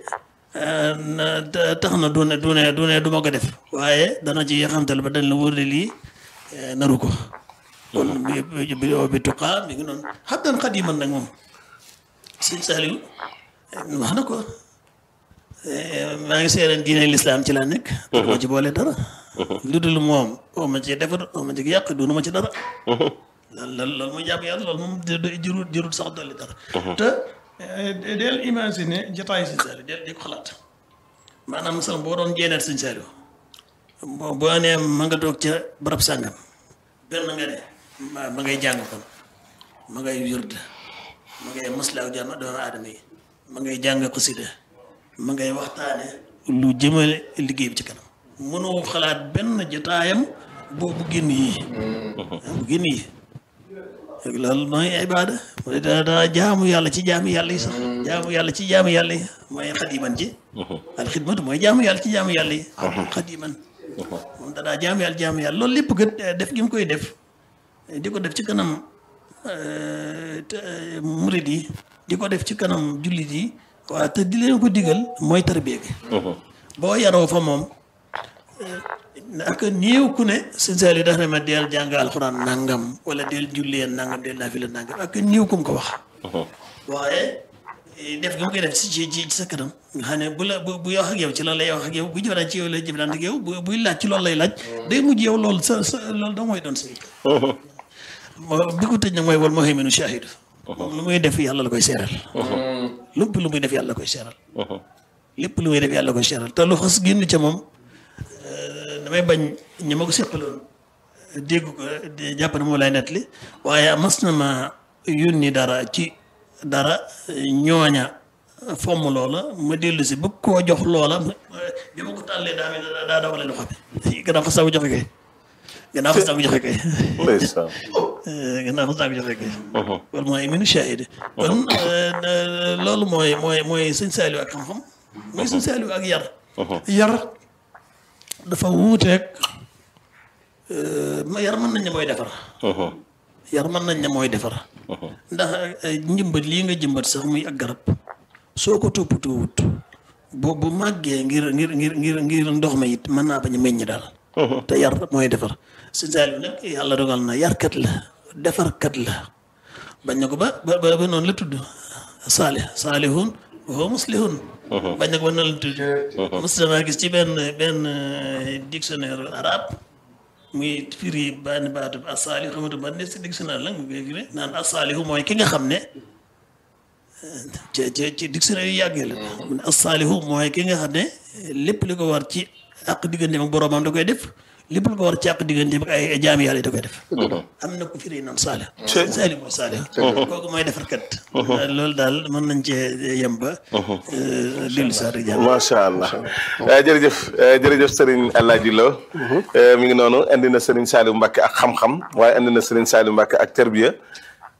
tax na du ne du ne du ne du ma ko def waaye dana ci yaxantal ba dañ la wóor ne lii naru ko kon bi bi bi tuqaa mi ngi noonu xam dan xadiman nag moom sëñ Saliou wax na ko maa ngi seereen diine lislaam ci laa nekk te ma ci boole dara lu dul moom oo ma ci defar oo ma ci yàq dunu ma ci dara loolu loolu loolu mooy jàpp yàlla loolu moom jërul jërul sax dolli dara te del imaginer jotaay sëñ Saliou del di ko xalaat maanaam sax boo doon jeeneet sëñ Saliou boo boo nee ma nga toog ca barab sàngam benn nga ne ma ngay jàng kon ma ngay wird ma ngay maslaaw jàmm doomu aadama yi ma ngay jàng xasida ma ngay waxtaane lu jëmale liggéey bi ci kanam mënoo xalaat benn jotaayam boo bu génn yii bu génn yii loolu mooy ibaada mooy daa daa jaamu yàlla ci jaamu yàlla yi sax jaamu yàlla ci jaamu yàlla yi mooy xadiman ji al xidmatu mooy jaamu yàlla ci jaamu yàlla yi xadiman moom dadaa jaamu yàlla jaamu yàlla loolu lépp gët def gi mu koy def di ko def ci kanam murid yi di ko def ci kanam jullit yi waaw te di leen ko digal mooy tarbiya gi boo yaroo fa moom ak néew ku ne sëñ Saliou dafa ne ma deel jàng alxuraan nangam wala deel jullee nangam deel naafila nangam ak néew ku mu ko wax waaye def gi mu koy def ci ci ci sa kanam nga xam ne bu la bu bu wax ak yow ci loolu lay wax ak yow bu jëfandikoo ci yow lay jëfandikoo ak yow bu buy laaj ci loolu lay laaj day mujj yow loolu sa sa loolu da mooy doon sa bi ko tëj nag mooy wal muhayminu shahid moom lu muy def yàlla la koy seeral lépp lu muy def yàlla la koy seeral lépp lu muy def yàlla la koy seeral te lu xas génn ca moom damay bañ ñi ma ko seqaloon dégg ko jàpp ne moo lay nettali waaye mas na ma yónni dara ci dara ñooña fomm loola ma dellu si bëgg koo jox loola bi ma ko tàllee daa mel daa dawale loxo bi gannaaw xas naa ko joxe kay gannaaw xas naa ko joxe kay gannaaw xas naa ko joxe kay wala mooy minu shahid kon loolu mooy mooy mooy sëñ Saliou ak xam-xam mooy sëñ Saliou ak yar yar dafa wuuteeg yar mën nañ ne mooy defar yar mën nañ ne mooy defar ndax njëmbat lii nga jëmbat sax muy ak garab soo ko toppatoo wut bu bu màggee ngir ngir ngir ngir ngir ndox ma it mën naa bañ a meññ daal te yar mooy defar sëñ Saliou nag yàlla dogal na yarkat la defarkat la bañ na ko ba ba ba noonu la tudd saalih saalihun wa muslihun bañ na ko ba noonu la tudd mos damaa gis ci benn benn dictionnaire arabe muy firi benn baatu asaalihu xamatu ban ne si dictionnaire la mu koy firi naan asaalihu mooy ki nga xam ne ci ci ci dictionnaire yu yàggee la mu ne asaalihu mooy ki nga xam ne lépp li ko war ci àq digganteem ak boroomam da koy def lépp lu ko war ci àq digganteem ak ay jaami yàlla da koy def am na ko firi noonu saalih saalih mooy saalih kooku mooy defarkat loolu daal mën nañ cee yem ba dellu saa rek jàmm macha allah jërëjëf jërëjëf Serigne Alaaji Lo mi ngi noonu indi na Serigne Saliou Mbacke ak xam-xam waaye indi na Serigne Saliou Mbacke ak terbiya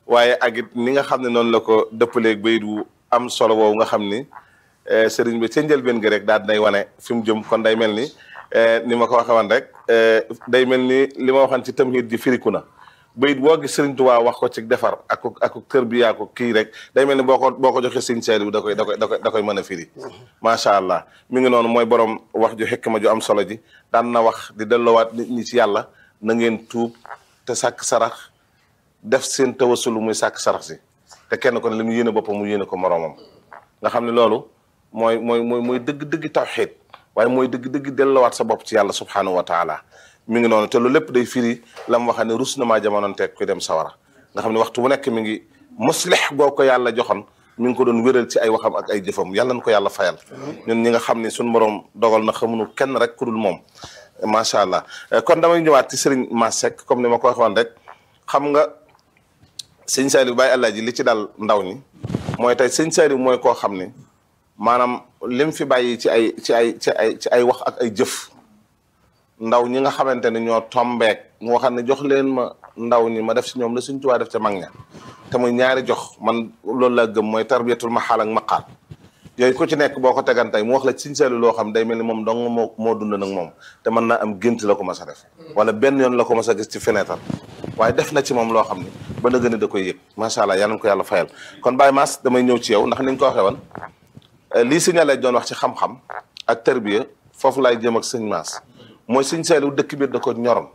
waaye ak it ni nga xam ne noonu la ko dëppaleeg bayit wu am solo woowu nga xam ni sëriñ bi ca njëlbeen gi rek daal dinay wane fi mu jëm kon day mel ni ni ma ko waxee woon rek day mel ni li ma waxoon ci tamhid ji firiku na bayit boo gis sëriñ Tuubaa wax ko ci defar ak ak kër bi yaa ko kii rek day mel ni boo ko boo ko joxee sëriñ Saaliw da koy da koy da koy da koy mën a firi macha allah mi ngi noonu mooy borom wax ju xikma ju am solo ji daan na wax di delloowaat nit ñi ci yàlla na ngeen tuub te sàkk sarax def seen tawasulu muy sàkk sarax si te kenn ko ne li mu yéene boppam mu yéene ko moroomam nga xam ne loolu mooy mooy mooy mooy dëgg-dëgg tawxiid waaye mooy dëgg-dëgg delloowaat sa bopp ci yàlla subhaanahu wa taala mi ngi noonu te lu lépp day firi la mu waxee ne rus na maa jamonoon teg kuy dem sawara nga xam ne waxtu bu nekk mi ngi muslix goo ko yàlla joxoon mi ngi ko doon wéral ci ay waxam ak ay jëfam yàlla na ko yàlla fayal ñun ñi nga xam ne suñu borom dogal na xamuñu kenn rek ku dul moom macha allah kon damay ñëwaat ci sëriñ Mass Seck comme ni ma ko waxoon rek xam nga sëñ Saliou Baye Alaaji li ci dal ndaw ñi mooy tey sëñ Saliou mooy koo xam ne maanaam lim fi bàyyi ci ay ci ay ci ay ci ay wax ak ay jëf ndaw ñi nga xamante ne ñoo tombeek mu waxal ne jox leen ma ndaw ñi ma def ci ñoom la suñ tuwaa def ca mag ña te muy ñaari jox man loolu laa gëm mooy tarbiyatul maxaal ak maqaal yooyu ku ci nekk boo ko tegantey mu wax la sëñ Saliou loo xam day mel ni moom dong moo moo dund nag moom te mën naa am gént la ko mas a def wala benn yoon la ko mas a gis ci fenêtre waaye def na ci moom loo xam ni ba na gën a da koy yëg macha allah yal na ko yàlla fayal kon Baye Mass damay ñëw ci yow ndax ni nga ko waxee woon lii sëñ Alaaji doon wax ci xam-xam ak tarbiya foofu laay jëm ak sëñ Mass mooy sëñ Saliou dëkk biir da ko ñoroon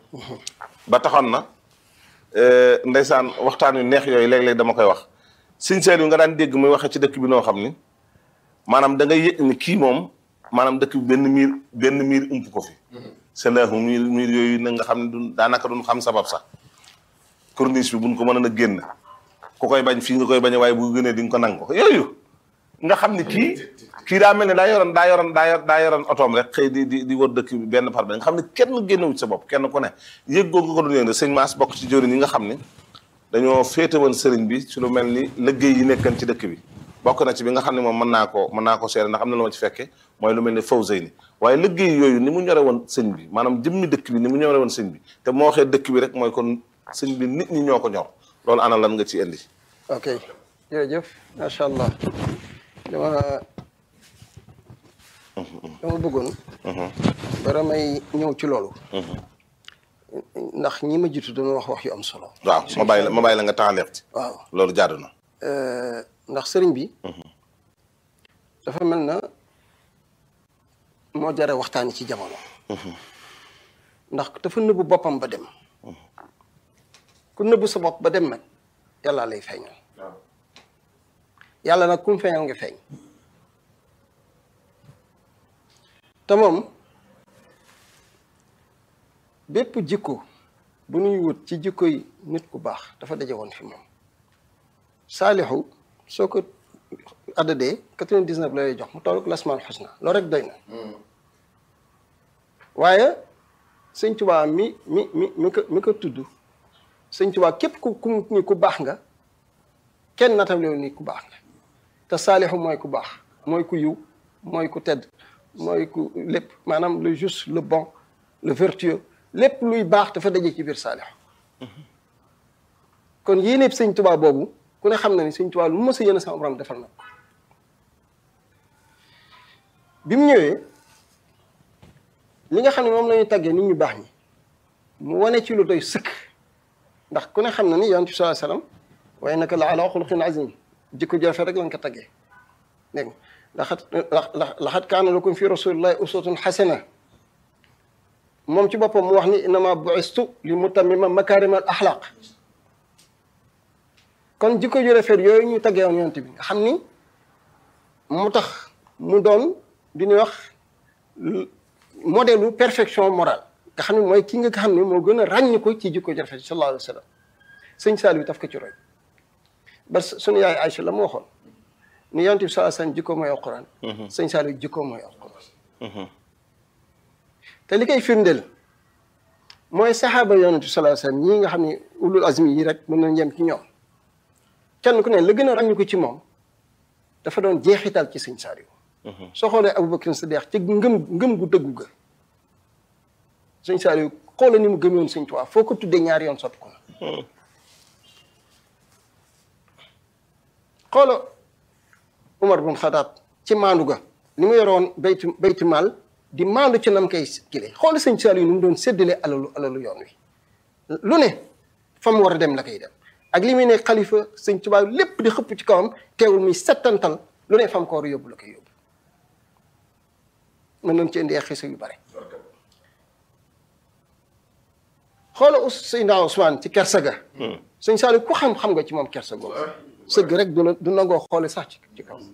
ba taxoon na ndeysaan waxtaan yu neex yooyu léeg-léeg dama koy wax sëñ Saliou nga daan dégg muy waxee ci dëkk bi noo xam ni maanaam da ngay yëg ni kii moom maanaam dëkk bi benn miir benn miir ump ko fi selaahu miir miir yooyu na nga xam ne du daanaka duñ xam sabab sax corniche bi buñ ko mën a génn ku koy bañ fii nga koy bañ waaye bu gënee di nga ko nang ko yooyu nga xam ni kii kii daa mel ne daa yoroon daa yoroon daa yor daa yoroon otoom rek xëy di di di wër dëkk bi benn par benn nga xam ne kenn génnewu ci sa bopp kenn ku ne yëg googu ko doon yëg sëñ Mass bokk ci jëriñ yi nga xam ne dañoo féete woon sëriñ bi ci lu mel ni liggéey yi nekkan ci dëkk bi bokk na ci bi nga xam ne moom mën naa ko mën naa ko seere ndax am na lu ma ci fekke mooy lu mel ni Fawzeyni waaye liggéey yooyu ni mu ñore woon sëñ bi maanaam jëmmi dëkk bi ni mu ñore woon sëñ bi te moo waxee dëkk bi rek mooy kon sëñ bi nit ñi ñoo ko ñor loolu ana lan nga ci indi ok jërëjëf macha allah dama dama bëggoon bara may ñëw ci loolu ndax ñi ma jiitu doon wax wax yu am solo waaw ma bàyyi la ma bàyyi la nga taxaleex ci waaw loolu jaadu na ndax sëriñ bi dafa mel na moo jare waxtaani ci jamono ndax dafa nëbbu boppam ba dem ku nëbbu sa bopp ba dem nag yàlla lay feeñal yàlla nag ku mu feeñal nga feeñ te moom bépp jikko bu nuy wut ci jikko yi nit ku baax dafa daje woon fi moom saalixu soo ko addadee quatre-vingt-dix-neuf la lay jox mu toll lasmaal xusna loolu rek doy na waaye sëñ Tuubaa mi mi mi mi ko mi ko tudd sëñ Tuubaa képp ku ku ni ku baax nga kenn natable ni ku baax nga te saalixu mooy ku baax mooy ku yiw mooy ku tedd mooy ku lépp maanaam le juste le bon le vertueux lépp luy baax dafa daje ci biir saalixu kon yéenéeb sëñ Tuubaa boobu ku ne xam na ni sëñ Tuubaa lu mu mës a yéene sama borom defal na ko bi mu ñëwee li nga xam ne moom la ñuy tàggee nit ñu baax ñi mu wane ci lu doy sëkk ndax ku ne xam na ni yonent bi sallallahu alayhi wasallam wa innaka la ala xuluqin azim jikko jafe rek lañ ko tàggee dégg nga laxat laxat kaana lakum fi rasulillahi uswatun xasana moom ci boppam mu wax ni innama bu'istu li mutammima makaarimal axlaq kon jikko ju rafet yooyu ñu taggee woon yonent bi nga xam ni mu tax mu doon di ñuy wax modèle perfection morale nga xam ne mooy ki nga xam ne moo gën a ràññ ko ci jikko ju rafet sallallahu alayhi wa sallam sëñ Saliou taf ko ci roy ba sunu yaay Aïcha la mu waxoon ni yonent bi sallallahu alayhi wa sallam jikko mooy alquran sëñ Saliou jikko mooy alquran te li koy firndeel mooy saxaaba yonent bi sallallahu alayhi wa sallam ñii nga xam ne ulul azmi yi rek mën nañ yem ci ñoom kenn ku ne la gën a ràññu ko ci moom dafa doon jeexital ci sëñ Saliou soo xoolee Aboubacar Sadiq ci ngëm ngëm gu dëggu ga sëñ Saliou xoola ni mu gëmoon sëñ Tuubaa foo ko tuddee ñaari yoon sotti ko na xoola Umar bun Xadaab ci maandu ga ni mu yoroon baytu baytu maal di maandu ci nam koy kile xoola sëñ Saliou ni mu doon séddale alalu alalu yoon wi lu ne fa mu war a dem la koy dem ak li muy ne xalifa sëñ Tuubaa lépp di xëpp ci kawam teewul muy settantal lu ne fa mu ko war a yóbbu la koy yóbbu mën nañ ci indi ay xisa yu bare xoola us Seydina Ousmane ci kersa ga sëñ Saliou ku xam-xam nga ci moom kersa googu sëgg rek du la du nangoo xoole sax ci ci kaw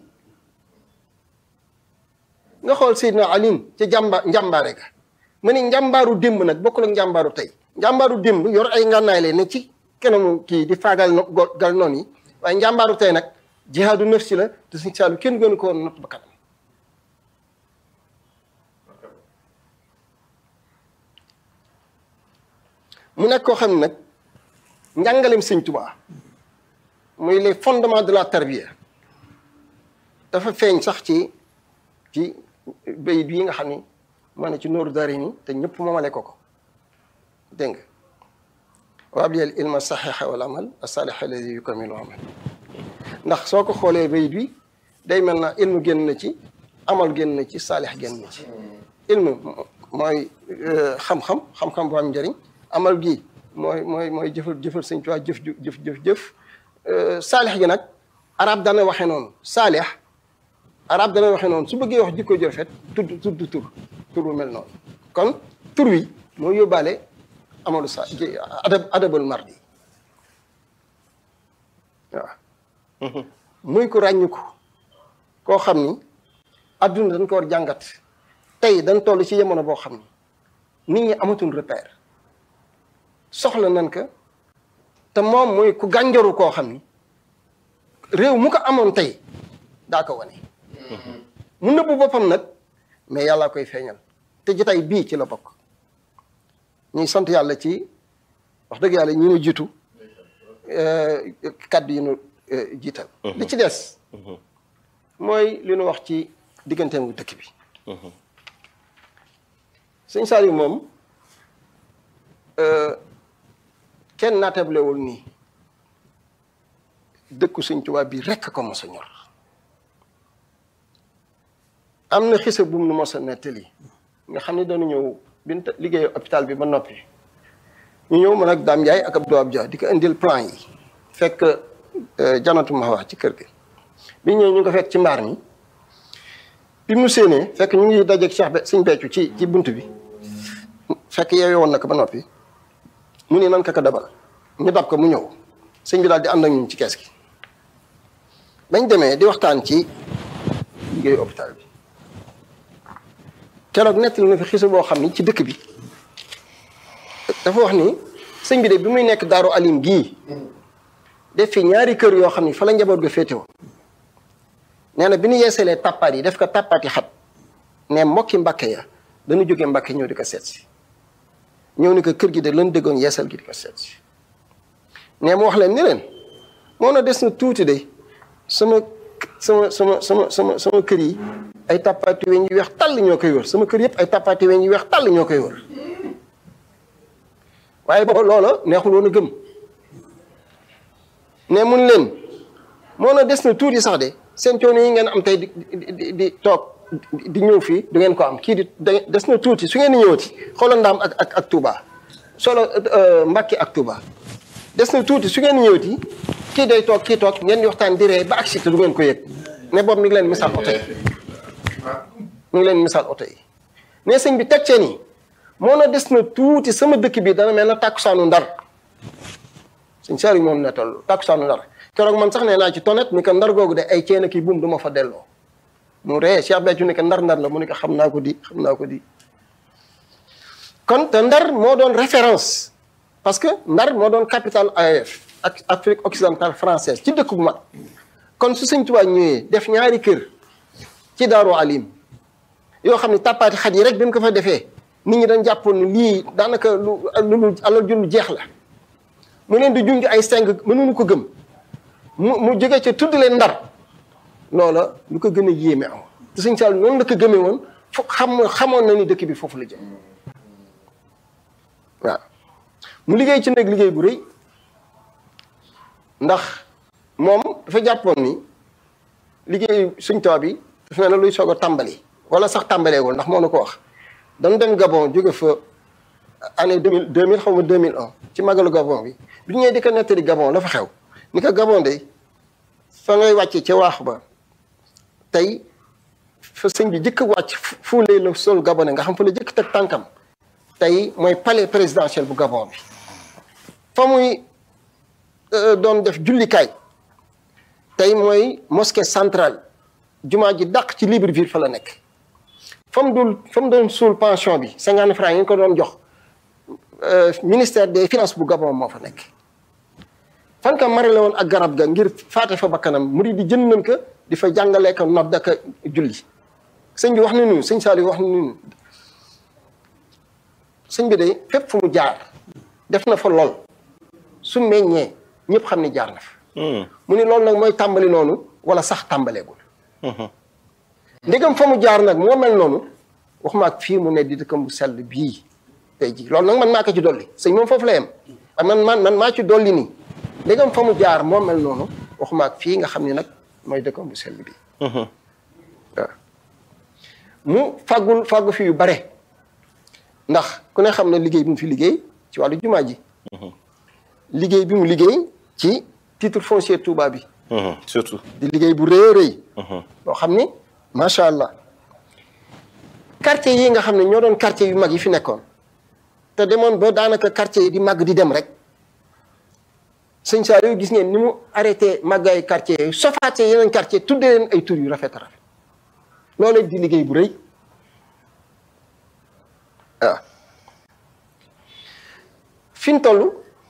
nga xool Seydina Aline ci jàmba njàmbaare ga ma ni njàmbaaru démb nag bokkul ak njàmbaaru tey njàmbaaru démb yor ay ngànnaay leen ne ci kanamu kii di faagal no gal noonu yi waaye njàmbaaru tey nag jihaadu nafsi la te sëñ Saliou kenn gënu ko woon not ba kanam mu nekk koo xam ne nag njàngaleem sëñ Tuubaa muy les fondements de la tarbiya dafa feeñ sax ci ci bayit yi nga xam ni moo ne ci nooru daari ni te ñëpp moomale ko ko dégg nga waabliyal ilma saxiixa wal amal asaalix alladi yukamilu amal ndax soo ko xoolee bayit bi day mel na ilmu génn na ci amal génn na ci saalix génn na ci ilmu mooy xam-xam xam-xam bu am njëriñ amal gi mooy mooy mooy jëfal jëfal sëñ Tuubaa jëf jëf jëf jëf saalix gi nag arab dana waxee noonu saalix arab dana waxee noonu su bëggee wax jikko ju rafet tudd tudd tur tur bu mel noonu kon tur wi mooy yóbbaale amalu sa adab adabul mardi waaw muy ko ràññiku koo xam ni adduna dañ ko war jàngat tey dañ toll ci yemono boo xam ni nit ñi amatul repère soxla nan ko te moom mooy ku gànjaru koo xam ni réew mu ko amoon tey daa ko wane mu nëbbu boppam nag mais yàlla koy feeñal te jotaay bii ci la bokk ñuy sant yàlla ci wax dëgg yàlla ñi nu jiitu kàddu yi nu jiital li ci des mooy li nu wax ci digganteem dëkk bi sëñ Saliou moom kenn naatablewul nii dëkku sëñ Tuubaa bi rekk ko mos a ñor am na xisa bu mu nu mos a nettali nga xam ne dañu ñëw bi liggéey hôpital bi ba noppi ñu ñëw man ak Dame Ndiaye ak Abdou Abdia di ko indil plan yi fekk janatu ma wax ci kër gi bi ñëw ñu ko fekk ci mbaar mi bi mu séenee fekk ñu ngi dajeeg Cheikh be sëñ Beccu ci ci bunt bi fekk yeewee woon na ko ba noppi mu ne nan ka ko dabal ñu dab ko mu ñëw sëñ bi daal di ànd ak ñun ci kees gi bañ demee di waxtaan ci liggéeyu hôpital bi keroog nettali na fi xisa boo xam ni ci dëkk bi dafa wax ni sëñ bi de bi muy nekk daaru alim gii def fi ñaari kër yoo xam ni fa la njaboot ga féetewoo nee na bi ñu yeesalee tàppaat yi def ko tàppaati xat ne mbokki mbàkke ya dañu jógee mbàkke ñëw di ko seet si ñëw ni ko kër gi de lan déggoon yeesal gi di ko seet si ne mu wax leen ni leen moo na des na tuuti de sama sama sama sama sama sama kër yi ay tàppaati weñ yu weex tàll ñoo koy wër sama kër yëpp ay tàppaati weñ yu weex tàll ñoo koy wër waaye boobu loola neexul woon a gëm ne mun leen moo na des na tuuti sax de seen coono yi ngeen am tey di di di toog di ñëw fii du ngeen ko am kii di des na tuuti su ngeen di ñëwati xoolal ndaam ak ak ak Touba solo Mbàkke ak Touba des na tuuti su ngeen di ñëwati kii day toog kii toog ngeen di waxtaan di ree ba agsi te du ngeen ko yëg ne boobu mi ngi leen misaal oto yi mi ngi leen misaal oto yi ne sëñ bi teg cee nii moo na des na tuuti sama dëkk bi dana mel na tàkkusaanu ndar sëñ Saliou moom ne toll tàkkusaanu ndar keroog man sax nee naa ci tonet ni ko ndar googu de ay ceen kii buum du ma fa delloo mu ree Cheikh Béthio ni ko ndar ndar la mu ni ko xam naa ko di xam naa ko di kon te ndar moo doon référence parce que ndar moo doon capitale AOF ak Afrique occidentale française ci dëkk bu mag kon su sëñ Tuubaa ñëwee def ñaari kër ci Daaru Alim yoo xam ne tàppaati xat yi rek bi mu ko fa defee nit ñi dañ jàppoon ni lii daanaka lu lu alal ju lu jeex la mu leen di junj ay seng mënuñu ko gëm mu mu jóge ca tudd leen ndar loola lu ko gën a yéeme am te sëñ Saliou noonu la ko gëmee woon fo xam xamoon na ni dëkk bi foofu la jëm waaw mu liggéey ci nag liggéey bu rëy ndax moom dafa jàppoon ni liggéey suñ tubaab bi dafa mel ne luy soog a tàmbali wala sax tàmbaleegul ndax moo na ko wax dañu dem Gabon jóge fa année deux mille deux mille xaw ma deux mille un ci magalu Gabon bi bi ñu ñëwee di ko nettali Gabon la fa xew ni ko Gabon de fa ngay wàcce ca waax ba tey fa sëñ bi jëkk wàcc fuulee la sol gabonais nga xam fa la jëkk teg tànkam tey mooy palais présidentiel bu Gabon bi fa muy doon def jullikaay tey mooy mosquée centrale jumaa ji dàq ci Libreville fa la nekk fa mu dul fa mu doon suul pension bi cinquante francs yi nga ko doon jox ministère des finances bu Gabon moo fa nekk fan ka mare la woon ak garab ga ngir faate fa bakkanam murid di jënd nañ ko di fa jàngalee ko nodd ak julli sëñ bi wax na nu sëñ Saliou wax na nu sëñ bi de fépp fu mu jaar def na fa lool su meññee ñëpp xam ni jaar na fa mu ni loolu nag mooy tàmbali noonu wala sax tàmbaleegul ndegam fa mu jaar nag moo mel noonu waxuma ak fii mu ne di dëkkam bu sell bii tey ji loolu nag man maa ko ci dolli sëñ moom foofu la yem man man man maa ci dolli nii ndegam fa mu jaar moo mel noonu waxuma ak fii nga xam ni nag mooy dëkkam bu sell bii waaw mu fàggul fàggu fi yu bare ndax ku ne xam ne liggéey bi mu fi liggéey ci wàllu jumaa ji liggéey bi mu liggéey ci titre foncier Touba bi surtout di liggéey bu rëy a rëy boo xam ni macha allah quartier yi nga xam ne ñoo doon quartier yu mag yi fi nekkoon te demoon ba daanaka quartier yi di màgg di dem rek sëñ Saliou gis ngeen ni mu arrêté màggaayu quartier yooyu sofaate yeneen quartier tuddee leen ay tur yu rafet a rafet loolu di liggéey bu rëy waaw fi mu toll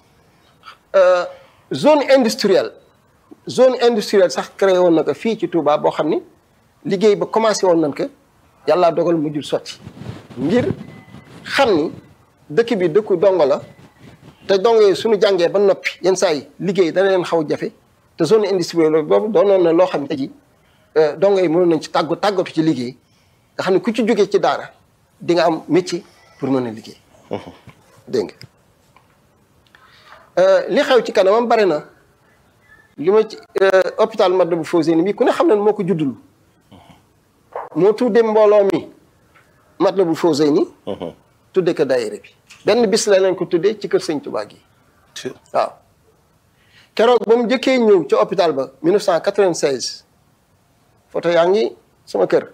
zone industrielle zone industrielle sax créé woon na ko fii ci Touba boo xam ni liggéey ba commencé woon nañ ko yàlla dogal mujjul sotti ngir xam ni dëkk bi dëkku dongo la te dongo yi suñu jàngee ba noppi yenn saa yi liggéey dana leen xaw jafe te zone industrielle boobu doonoon na loo xam ne ji dongo yi mënoon nañ ci tàggu tàggatu ci liggéey nga xam ne ku ci jógee ci daara di nga am métier pour mën a liggéey. dégg nga li xew ci kanamam bare na li ma ci hôpital Matlaboul Fawzeyni bi ku ne xam ne moo ko juddul moo tuddee mbooloo mi Matlaboul Fawzeyni tudde ko daayira bi benn bis la leen ko tuddee ci kër sëñ Tuubaa gi waaw keroog ba mu njëkkee ñëw ca hôpital ba 1996 photo yaa ngi sama kër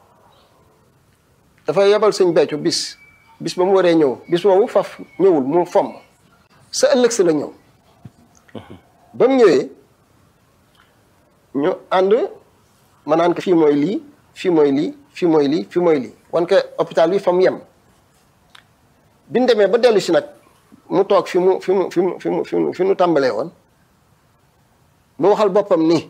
dafa yebal sëñ Béthio bis bis ba mu waree ñëw bis boobu faf ñëwul mu fomm sa ëllëg si la ñëw ba mu ñëwee ñu ànd ma naan ko fii mooy lii fii mooy lii fii mooy lii fii mooy lii wan ko hôpital bi fa mu yem bi ñu demee ba dellu si nag mu toog fi mu fi mu fi mu fi mu fi mu fi mu tàmbalee woon mu waxal boppam ni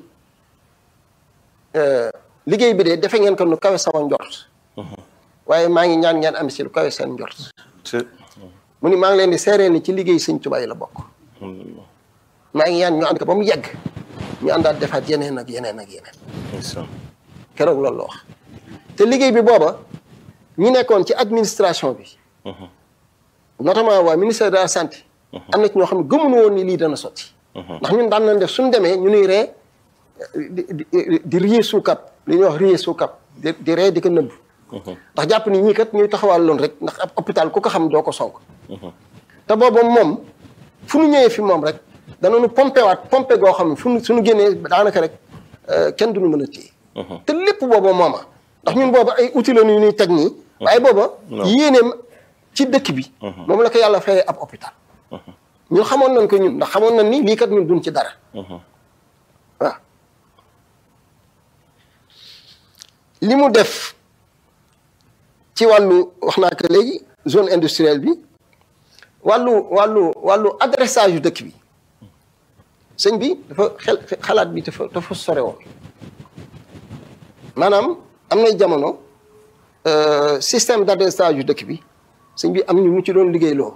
liggéey bi de defe ngeen ko nu kawe sama njort waaye maa ngi ñaan ngeen am si lu kawe seen njort mu ni maa ngi leen di seeree ni ci liggéey sëñ Tuubaa yi la bokk maa ngi ñaan ñu ànd ko ba mu yegg ñu àndaat defaat yeneen ak yeneen ak yeneen keroog loolu la wax te liggéey bi booba ñi nekkoon ci administration bi notamment waa ministère de la santé am na ci ñoo xam ne gëmuñu woon ni lii dana sotti ndax ñun daan nañ def suñu demee ñu nuy ree di di di riyee suukap li ñuy wax riyee suukap di di ree di ko nëbb ndax jàpp ni ñii kat ñuy taxawal loon rek ndax ab hôpital ku ko xam doo ko sonk te boobu moom fu nu ñëwee fi moom rek danañu pompé waat pompé goo xam ne fu nu suñu génnee daanaka rek kenn duñu mën a téye te lépp booba mooma ndax ñun booba ay outil la ñu ñuy teg nii waaye booba yéeneem ci dëkk bi moom la ko yàlla fayee ab hôpital ñun xamoon nañ ko ñun ndax xamoon nañ ni lii kat ñun duñ ci dara waaw li mu def ci wàllu wax naa ko léegi zone industrielle bi wàllu wàllu wàllu adressage yu dëkk bi sëñ bi dafa xel xalaat bi dafa dafa sore woon maanaam am nay jamono système d'adressage yu dëkk bi sëñ bi am ñu mu ci doon liggéey loo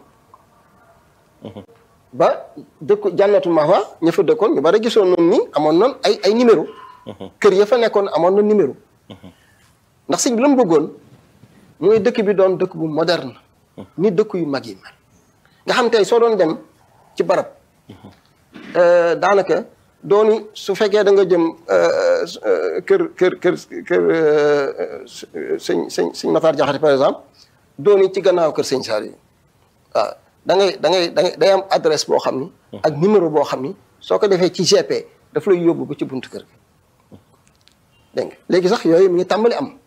ba dëkku jànnatu mahwa ña fa dëkkoon ñu bari gisoon noonu ni amoon noonu ay ay numéro kër ya fa nekkoon amoon na numéro ndax sëñ bi la mu bëggoon mooy dëkk bi doon dëkk bu moderne ni dëkk yu mag yi mel nga xam tey soo doon dem ci barab daanaka dooni su fekkee da nga jëm kër kër kër kër sëñ sëñ sëñ Matar Jaxate par exemple dooni ci gannaaw kër sëñ Saliou waaw da ngay da ngay da ngay day am adresse boo xam ni ak numéro boo xam ni soo ko defee ci GP daf lay yóbbu ba ci buntu kër gi dégg nga léegi sax yooyu mi ngi tàmbali am